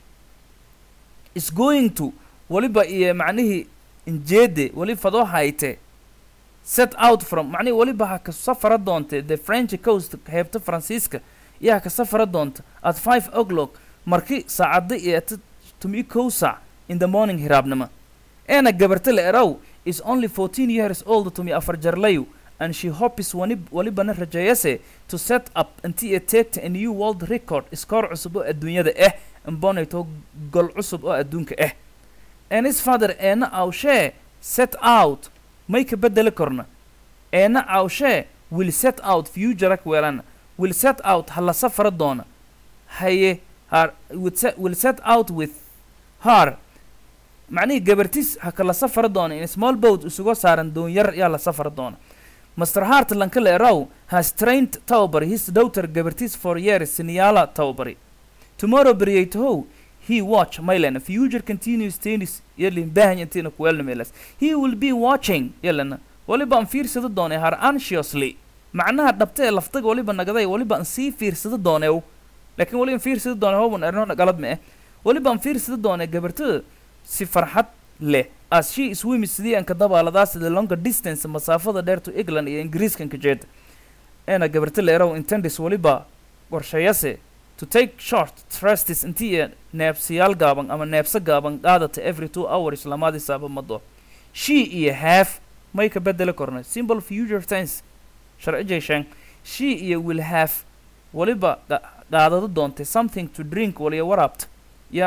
is going to waliba iyo macnihii injeede wali fadoo hayte set out from macnihii waliba ha ka safara doonte the french coast heebta faransiiska iyo ha ka safara doonta at five o'clock marki saacada iyo ta tumi kow saac in the morning hiraabnimo eena gabarta la eraw is only fourteen years old tumi afar jarlayu and she hopes wani walibana rajeeyase to set up intii ay teegta a new world record iskoor cusub oo adduunyada ah imbonayto gol cusub oo adduunka ah and his father eena awshee set out may ka bedeli korna eena awshee will set out futurak weelana will set out hala safara doona haye har will set, will set out with her macnihii gabartiis ha kala safara doona in small boat isugo saaran doonyar yaa la safara doona Mr. Hart Lankale Rao has trained Taubari, his daughter Gabertis for years, Siniala Taubari. Tomorrow Brietoho, he watch Mylan, future continuous tennis, Yelin Bahanyatina Kuelmelas. He will be watching, Yelena, waliba fiirsada doone har anxiously. macnaha dhabta ee laftaga waliba nagaday waliba aan sii fiirsada doonew laakiin waliba fiirsada doone hoban erno galad ma eh waliba aan fiirsada doone gabartada si farxad leh as she swims sidii aan ka dabaaladaas the longer distance masaafada dheer to england iyo ingiriiskan ka jeeda eena gabarta leerow intendis waliba qorshayase to take short thrustes intii iyo neebsiyaal gaaban ama neebso gaaban qaadata every two hours lamaadii saaba mado she iyo half may ka bedeli korna simple future tense sharci jeeshaan she iyo will have waliba qa- qaadado doontay something to drink waliya waraabta ya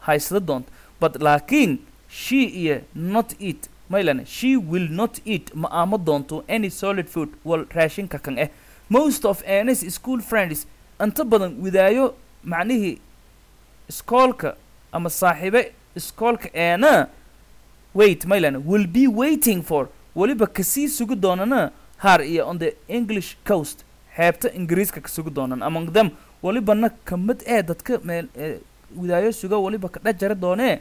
haysada doonto but laakiin she iyo not eat maylane she will not eat ma aamo doonto any solid food wal raashinka kan eh most of anis school friends inta badan widaayo macnihii iskoolka ama saaxiibe iskoolka eena wait maylane will be waiting for weliba kasii sugi doonana har iyo on the english coast xeebta ingiriiska ka sugi doonan among them welibana ka mid ee dadka meel ee widaayo suga weliba ka dhex jara doonee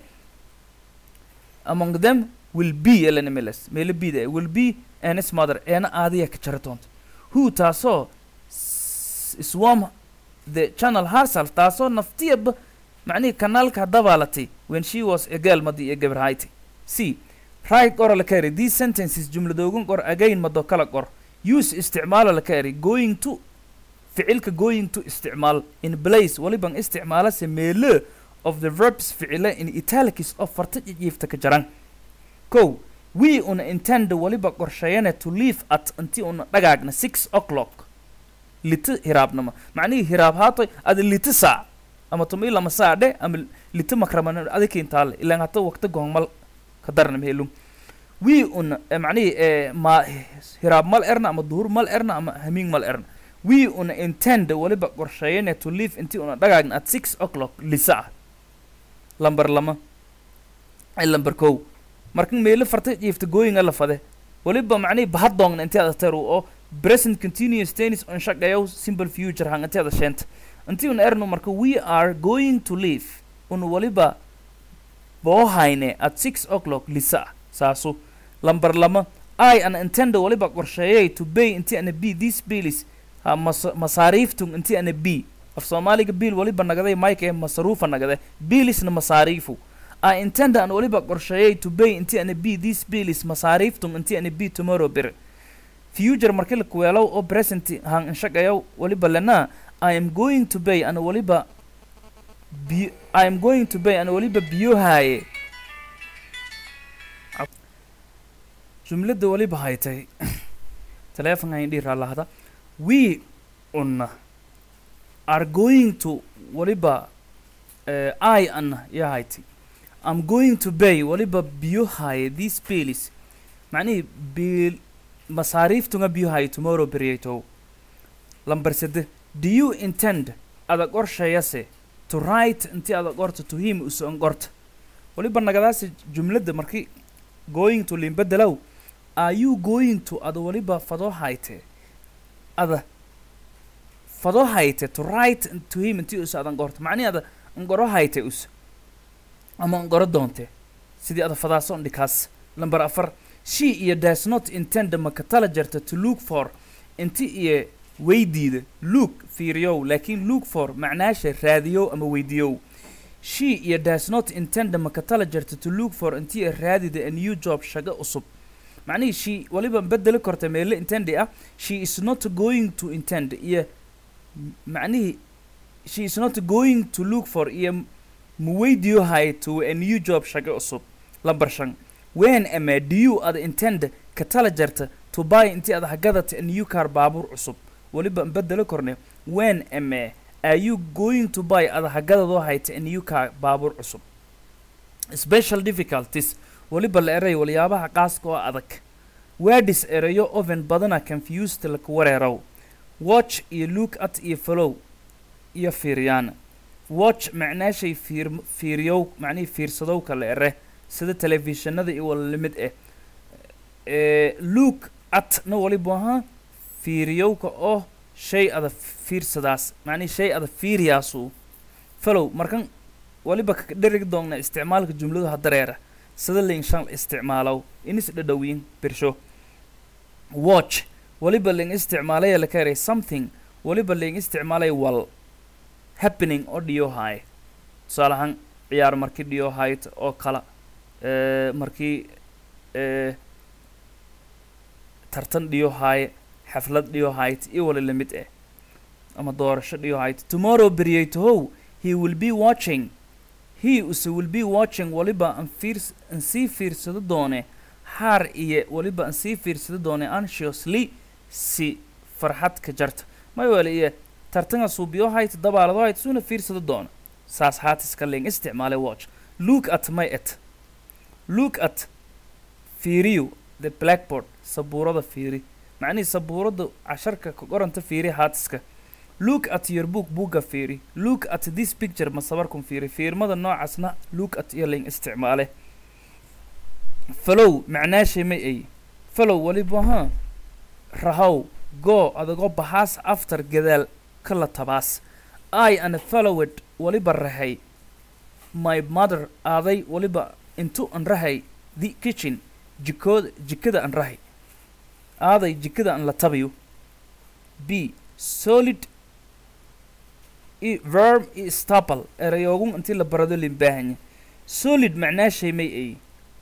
among them will be elanimeles meelo bida will be anis mother eena aadiya ka jara doonta who taasoo s- swarm the channel harsal taasoo naftiyaba macnihii kanaalka dabaalatay when she was a girl madi iyo gabarhayti c right qora la ka eri these sentences jumladoogan qor again mado kala qor use isticmaala la ka eri going to ficilka going to isticmaal in place waliban isticmaala se meelo of the verbs ficile in italics oo farta jijiifta ka jaran kow we una intend waliba qorsheeyane to leave at intii una dhagaagna six o'clock lita hiraabnama macnihii hiraab haatoy ada lita saac ama tumi lama saac dhe ama lita makraman adikintaale ilaan hata waqti goongmal ka darna mehelum we una eh, macnihii eh, ma hiraab mal erna ama duhur mal erna ama hamiing mal erna we una intend waliba qorsheeyane to leave intii una dhagaagna at six o'clock lisa ah lambar lama ay lambar kow markan meelo farta jiifta gooyinga la fade waliba macnihii bahaddoongna intii ada teru oo present continuous tennis on shaqeeyow simple future hang intii ada sheenta intii una erno marka we are going to leave una waliba boohayne at six o'clock lisa ah saasu lambar lama i an intend waliba qorsheeyay to pay intii ana b this bills ha mas- masaariiftun intii ana b af soomaaliga biil waliba nagaday mike ee masaruufa nagade biilisna masaariifu I intend an waliba qorsheeyay to pay intii ana b this bills masaariiftun intii ana b tomorrow bir future markii la kuweelow oo present han inshaqayow waliba lena I am going to pay ana waliba bi I am going to pay ana waliba biyohaaye jumladda waliba haytay telefonka indhii raallahada we una are going to waliba uh, I ana yaa haytay I'm going to pay waliba biyohaaye these bills macnihii biil masaariiftunga biyohaaye tomorrow beriyaytow lambar sede do you intend ada qorshayase to write intii ada qorta to him usoon qorta waliba nagadaasi jumladda markii going to limbedelaw are you going to ada waliba fadoo hayte ada fadoo hayte to write to him intii usa adan qorta macnihi ada ngoro hayte us ama ngoro doonte sidii ada fadaasoon dhikaas lambar afar she iyo does not intend maka tala jarta to look for inti iyo weydiida look fiiriyow laakiin look for macnaasha raadiyow ama weydiiyow she iyo does not intend maka tala jarta to look for inti iyo raadida a new job shago cusub macnihii she waliba bedeli korta meele intendi ah she is not going to intend iyo m- macnihii she is not going to look for iyo muweydiyo hay to a new job shago cusub lambar shan when ama do you ada intend ka tala jarta to buy intii ada hagadata a new car baabuur cusub waliba bedelo korne when ama are you going to buy ada hagadadoo hayta a new car baabuur cusub special difficulties waliba la eray waliyaabaha qaaska oo adag wadis erayo oven badana confused laku wareerow watch iyo look at iyo follow iyo fiiriyaan watch macnaashay fiir fiiriyow macnihii fiirsadowka la ere sida telefishinada iyo wala limid eh ee look at na waliba ahaa fiiriyowka oo shay ada fiirsadaas macnihi shay ada fiiriyaasu follow markan waliba ka dherigi doonna isticmaalka jumladu hadareera sida lain shan isticmaalow inis dhadhowiin birsho watch waliba lain isticmaalaya la ka eray something waliba lain isticmaalaya wal happening oo dhiyo haay tusaale ahaan ciyaar markii dhiyo hayd oo kala ee markii ee tartan dhiyo haaye xaflad dhiyo hayd iyo wali lamid eh ama doorasho dhiyo hayd tomorrow beryaytahow he will be watching he use will be watching waliba an fiirs an sii fiirsado doone haar iyo waliba an sii fiirsado doone anxiously si farxad ka jarta may wali iyo tartanga suubiyo hayd dabaalado hayd suuna fiirsado doona saas haatiska ling isticmaale watch look at my et look at fiiriyo the blackboard sabuurada fiiri macnihii sabuurada casharka ka qoranta fiiri haatiska look at your book buugga fiiri look at this picture ma sabarkun fiiri fiirmada noocaasna look at iyo ling isticmaale falow macnaashay may ay falow waliba ha rahow go adagoo bahaas after gadaal kala tabaas i and followed waliba rahay my mother aaday waliba intu an rahay the kitchen jikood jikada an rahay aaday jikada an la tabayo b solid i verb i staple erayoogun intii la barado limbaahanya solid macnaashay may ay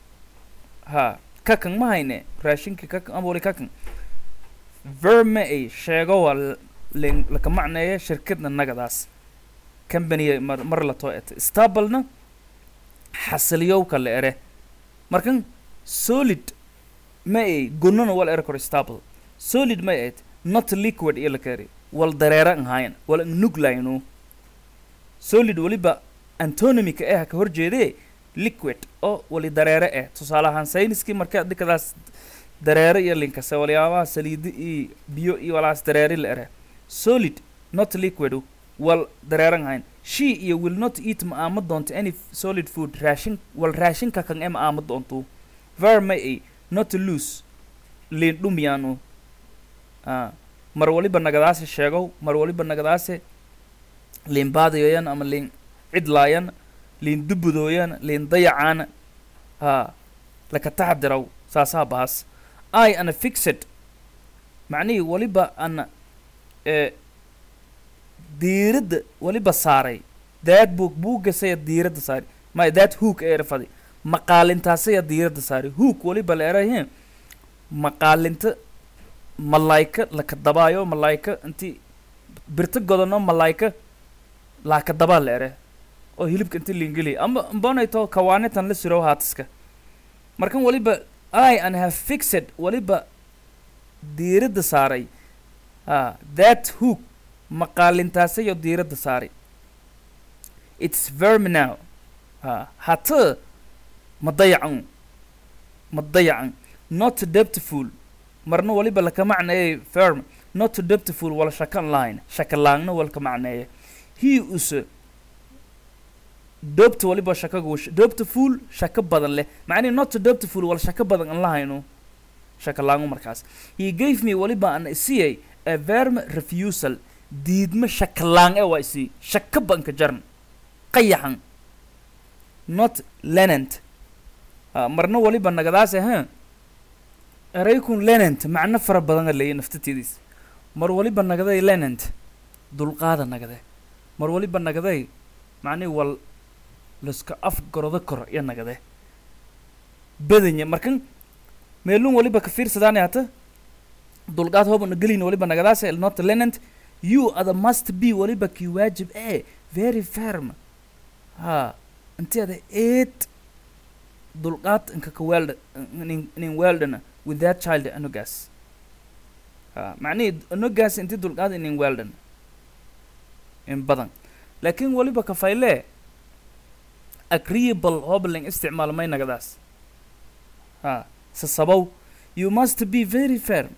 ha kakan ma hayne raashinkii kakan ama wali kakan verb ma ay sheego waa len laka macneeya shirkadna nagadaas company mar mar la too et stablena xasiliyowka la ere markan solid ma ay gunana wal ere kor stable solid ma ay not liquid iyo la kari wal dareera an hayan wal an nuglayno solid waliba antonymika eh ka horjeedee liquid oo wali dareere eh tusaale ahaan sayniskii marka dhikadaas dareere iyo linkase waliyaabaha saliidi iyo biyo iyo walaas dareeri la ere solid not liquid wal dareeran hayn she iyo will not eat ma aama doonto any solid food raashin wal raashinka kan e ma aama doonto ver ma ay not lose liin dhumyaanu ah mar waliba nagadaase sheegow mar waliba nagadaase liin baadayoyan ama liin cidlaayan liin dubudooyan liin dayacaana ha laka taxdiraw saasaa baas i ana fixed macnihii waliba ana ee diiradda waliba saaray daad buug buuggasaya diiradda saari may daad hook ee erfadi maqaalintaasaya diiradda saari hook waliba la erahe maqaalinta malaayka laka dabaayo malaayka intii birta godano malaayka laaka dabaa la ere oo hilibka inti liingeliya ama mbonayto kawaanitan la sirow haatiska markan waliba i and have fixed waliba diiradda saaray ah that hook maqaalintaasayoo diiradda saaray it's verm now ah hata ma dayacan ma dayacan not debtful marna waliba laka macneeyay firm not debtful wala shakan line shakalaangna walka macneeya he use dobta waliba shakagu dobtful shaka badan leh macnihi not dobtful wala shaka badan an lahayno shakalaangu markaas he gave me waliba an isiyay a verm refusal diidma shakalaang e waa isii shaka banka jarn qayaxan not lenant ah, marna waliba nagadaase ha eraykun lenant macno fara badan leeya naftatediis mar waliba nagaday lenant dulqaada nagade mar waliba nagaday macnihi wal laska af gorodo kor iyo nagade badanya markan meelun waliba ka fiirsadaani hata dulqaad hoobana gelin waliba nagadaase not lenant you ada must be waliba kii waajib ee very firm ha inti ada eed dulqaad inka ka weelda inin weeldana with that child anogas ha macnihi anogas inti dulqaad inin weeldan in badan laakiin waliba kafayle agreeable hobling isticmaal may nagadaas ha sasabow you must be very firm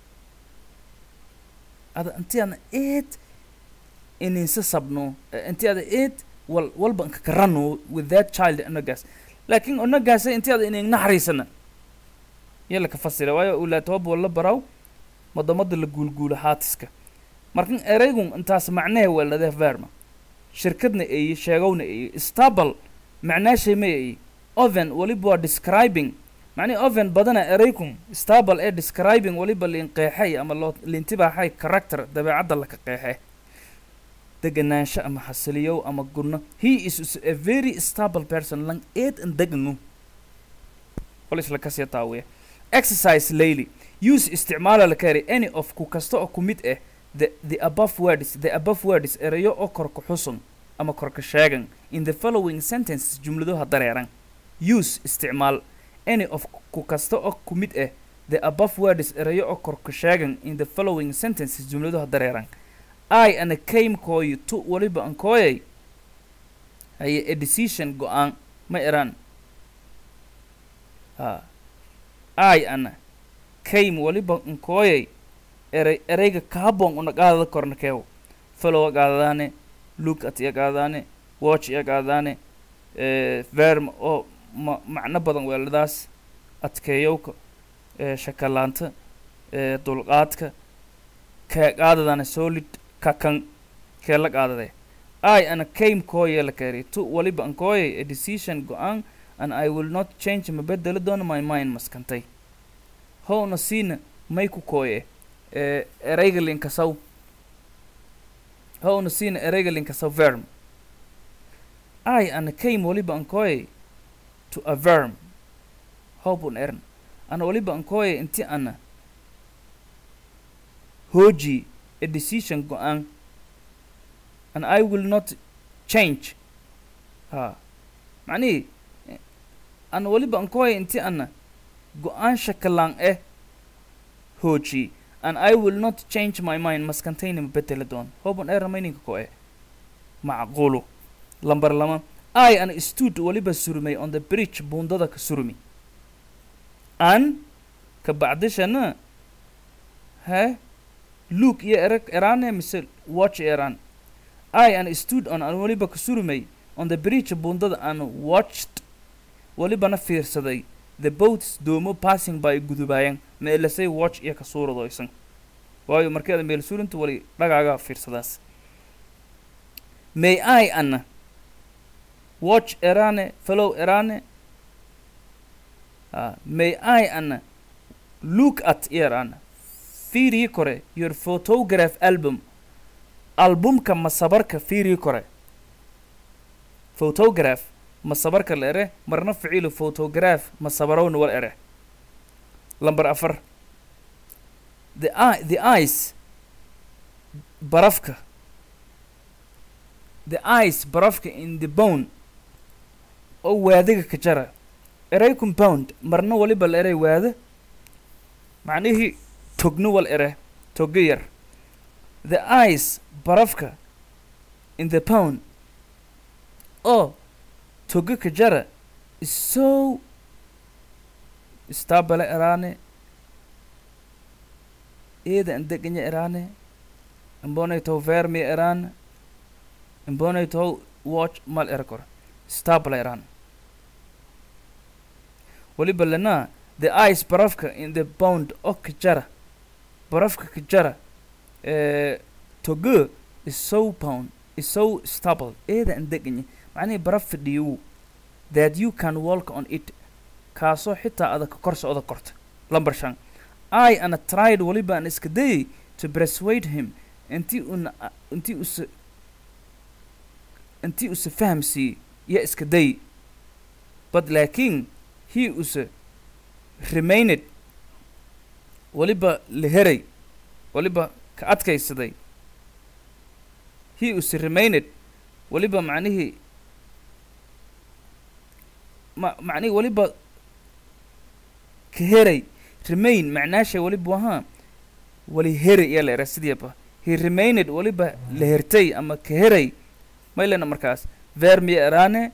ada inti ana eed ininsa sabno inti ada eed wal walba inka karano with that child anogas laakiin onagaasa inti ada inin naxariisana yala ka fasira waayo ulaatoob wala baraw madamada la guulguulo haatiska markan eraygun intaas macnehe weeladee verma shirkadna eeye sheegowna eeye stable macnaashay ma eeye oven waliba waa describing macnihi oven badana eraykun stable ee describing waliba liin qeexay ama loo liintibaaxay character dabeecadda laka qeexe deganaansho ama xasiliyow ama gurno he is a very stable person lang eed an deganu wal isla kasii taawiya exercise layly use isticmaala la kari any of ku kasta oo ku mid ah the the above words the above words erayo oo korka xusun ama korka sheegan in the following sentences jumladuha dareeran use isticmaal any of ku kasta oo ku mid ah the above words erayo oo korka sheegan in the following sentences jumladuha dareeran i ana came kooyi tu waliba an kooyay haye a decision go-aan ma eraan ha ai ana came waliba nkooyay erey ereyga kaabon una qaadada korna keew follow qaadadaane look at iya qaadadaane watch iya qaadadaane eh, verm oo ma macno badan weeladaas adkeeyowka eh, shakalaanta eh, dulqaadka kee qaadadaane solid kakan kee la qaadade i ana came kooye la keeri tu waliba ankooyay a decision go-aan and i will not change ma bedeli doono my mind maskantay howna siina may ku kooye eh, ereyga linkasaw howna siina ereyga linkasaw verm i ana came waliba ankooyay to a verm hobun ern ana waliba ankooyay inti ana hooji a decision go-aan and I will not change ha macnihii eh, ana waliba ankooya inti ana go-aan shakalaan eh hooji and I will not change my mind maskantayna ma bedela doon hoban era mayninka ko eh macquulu lambar lama I ana stood waliba surmay on the bridge buundada ka surmi an ka bacdishana he look iyo erag eraane mise watch eraan I and stood on an waliba ka surmay on the bridge buundada and watched walibana fiirsaday the boats doomo passing by gudubayan meelasay watch iyo ka suuradoysan waayo markeeda meel surinta wali dhagaaga fiirsadaas may I ana watch erane follow erane uh, may I ana look at erane fiirii kore your photograph album albumka masabarka fiirii kore photograph masabarka la ere marna ficilu photograph masabarowna wal ere lambar afar the eye the eyes barafka the eyes barafka in the bone oo waadiga ka jara erey compound marna waliba la erey waada macnihii togno wal ere togo yar the eyes barafka in the pound oo togo ka jara is so istabale eraane eeda andeganya eraane imbonay toho vermi eraan imbonay toho watch mal era kor stabale eraan waliba lana the eyes barafka in the pound oo ka jara barafka ka jara eh, togo is so pound is so stable eeda andeganya macnihii baraf fadhiyow that you can walk on it kaasoo xitaa adag ka kor socda korta lambar shan i ana tried waliba an iska dayay to persuade him intii una intii usa intii usa fahamsiiyey iyo iska day but laakiin he usa remained waliba la heray waliba ka adkaysaday he usa remained waliba macnihii ma macnihii waliba ka heray remain macnaasha waliba wahaa wali heray ayaa la eraa sidiiba he remained waliba la hertay ama ka heray maylena markaas vermiya eraane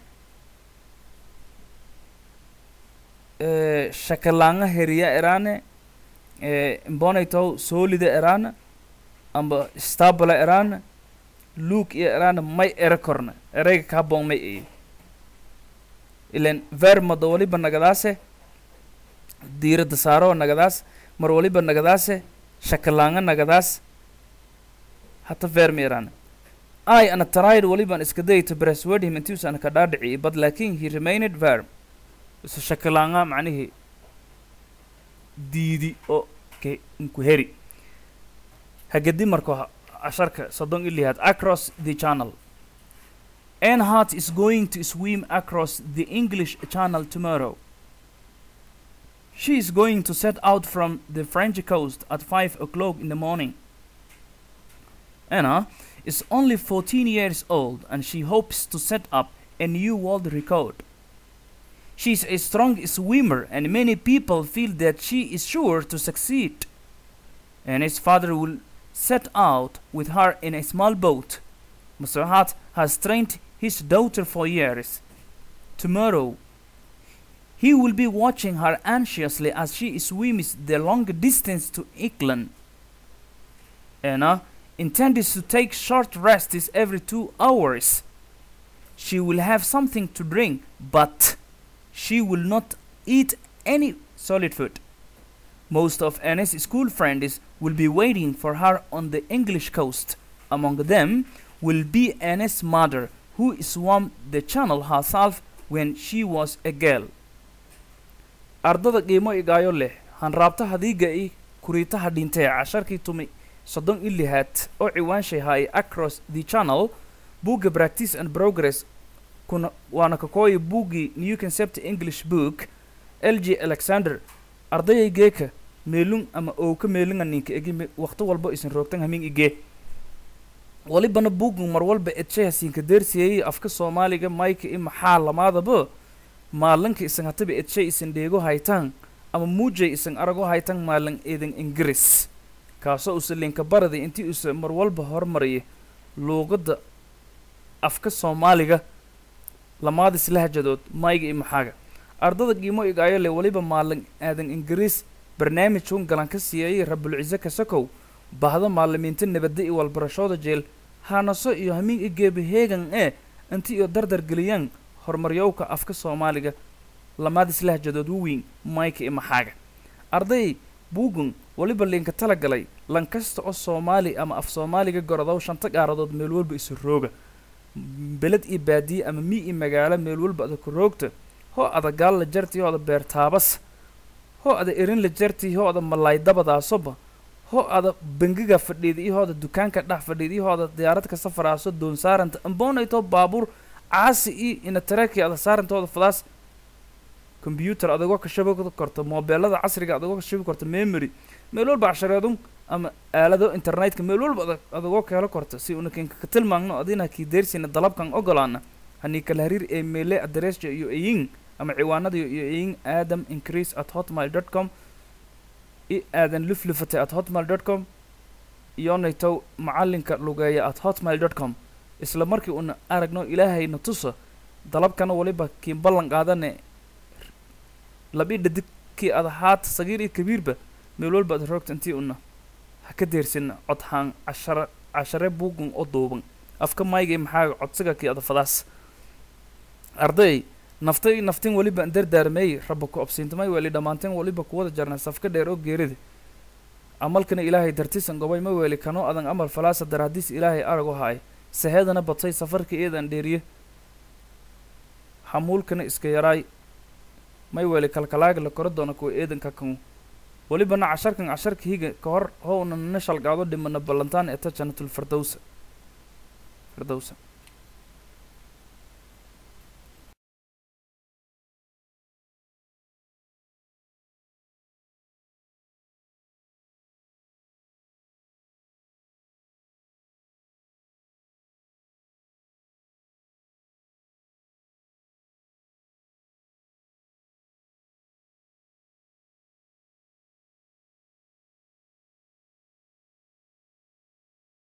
eh, shakalaanga heriya eraane eh, imbonaytow soolida eraana amba stabala eraana luuk iyo eraana may era korna erayga kaabon may eye ilan vermada waliba nagadaase diirada saaroo nagadaas mar waliba nagadaase shakalaanga nagadaas hata vermi eraana I ana tried waliban iska day to persuade him intii usan ka dhaadhici but laakin he remained verm isu shakalaanga macnihii diidi oo ke inku heri hagadi marko ha- casharka soddon ilihaad across the channel Earnhardt is going to swim across the English Channel tomorrow. She is going to set out from the French coast at 5 o'clock in the morning. Anna is only 14 years old and she hopes to set up a new world record. She is a strong swimmer and many people feel that she is sure to succeed. Anna's father will set out with her in a small boat. Mr. Hart has trained his daughter for years. Tomorrow, he will be watching her anxiously as she swims the long distance to England. Anna intends to take short rests every two hours. She will have something to drink, but she will not eat any solid food. Most of Anna's school friends will be waiting for her on the English coast. Among them will be Anna's mother, who swam the channel herself when she was a girl. ardada qiimo igaayo leh hanraabta hadiiga i kuriitaha dhintee casharkii tumi soddon i lihaad oo ciwaanshay haay across the channel buugga practice and progress kuna waana kakooyi buuggii new concept english book l g alexander ardayay geeka meelun ama owka meelunga ninka egi waqti walbo isin roogtan hamin igee walibana buuggun mar walba edshay hasiinka deersiyey afka soomaaliga mayka i maxaa lamaadaba maalinka isan hataba edshay isan dheego haytaan ama muujay isan arago haytaan maalin eedan ingiriis kaasoo usa linka barada intii usa mar walba hormaraya luuqadda afka soomaaliga lamaadis lahjadood mayga i maxaaga ardada qiimo igaayo leh weliba maalin aadan ingiriis barnaamijkun galan ka siiyayay rabulciise kasakow bahda maalimiinta nabadda iyo walbarashooda jeel haanaso iyo hamiin i geeba heegan ee inti iyo dardar geliyaan horumaryowka afka soomaaliga lamaadis lahjadood waweyn mayka i maxaaga arday buugun weliba liinka tala galay lan kasta oo soomaali ama af soomaaliga gorodow shanta gaaradood meel walba isu rooga beled iyo baadiye ama mi iyo magaalo meel walba ada ku roogta hoo ada gaal la jarti hoo ada beertaabas hoo ada erin la jarti hoo ada malaay dabadaasoba hoo ada bangiga fadhiida iyo hoo ada dukaanka dhex fadhiida iyo hoo ada diyaarad ka safaraaso doon saaranta amboonayto baabuur caasi iyo ina tareeki ada saarantooda fadaas combyuter adagoo ka shabi korto moobeelada casriga adagoo ka shabi korto memory meel walba cashareedun ama aalado internetka meel walba adag adagoo ka helo korto si una kinka ka tilmaagno adina kii deersina dalabkan ogolaana hanii kala hariir ee meele adresja iyo eyin ama ciwaanada iyo eyin adam increase at hotmail dot com i aadan luflufate at hotmail dot com iyonaytow macalinka lugeeya at hotmail dot com isla markii una aragno ilaahayna tusa dalabkana waliba kiin ballan qaadane labi dhadig kii ada haata sagiir iyo kabiirba meel walba ad roogta intii una ha ka deersina codhaan cashara cashare buugun oo duuban afka maygay maxaa codsiga kii ada fadaas arday naftay naftin weliba dardaarmeey raba ku obsiintamay weeli dhammaanteen weliba kuwada jarnay safka dheer oo geerida amalkana ilaahay dartisan gobay ma weeli kanoo adan amal falaasa daraadiis ilaahay arago haay saheedana batay safarka eedan dheeriye hamuulkana iska yaraay may weeli kalkalaaga la koro doona kuwa eedanka kan welibana casharkan casharka higa ka hor howna nana shalgaado dhimana ballantaan eta janatul firdowsa firdowsa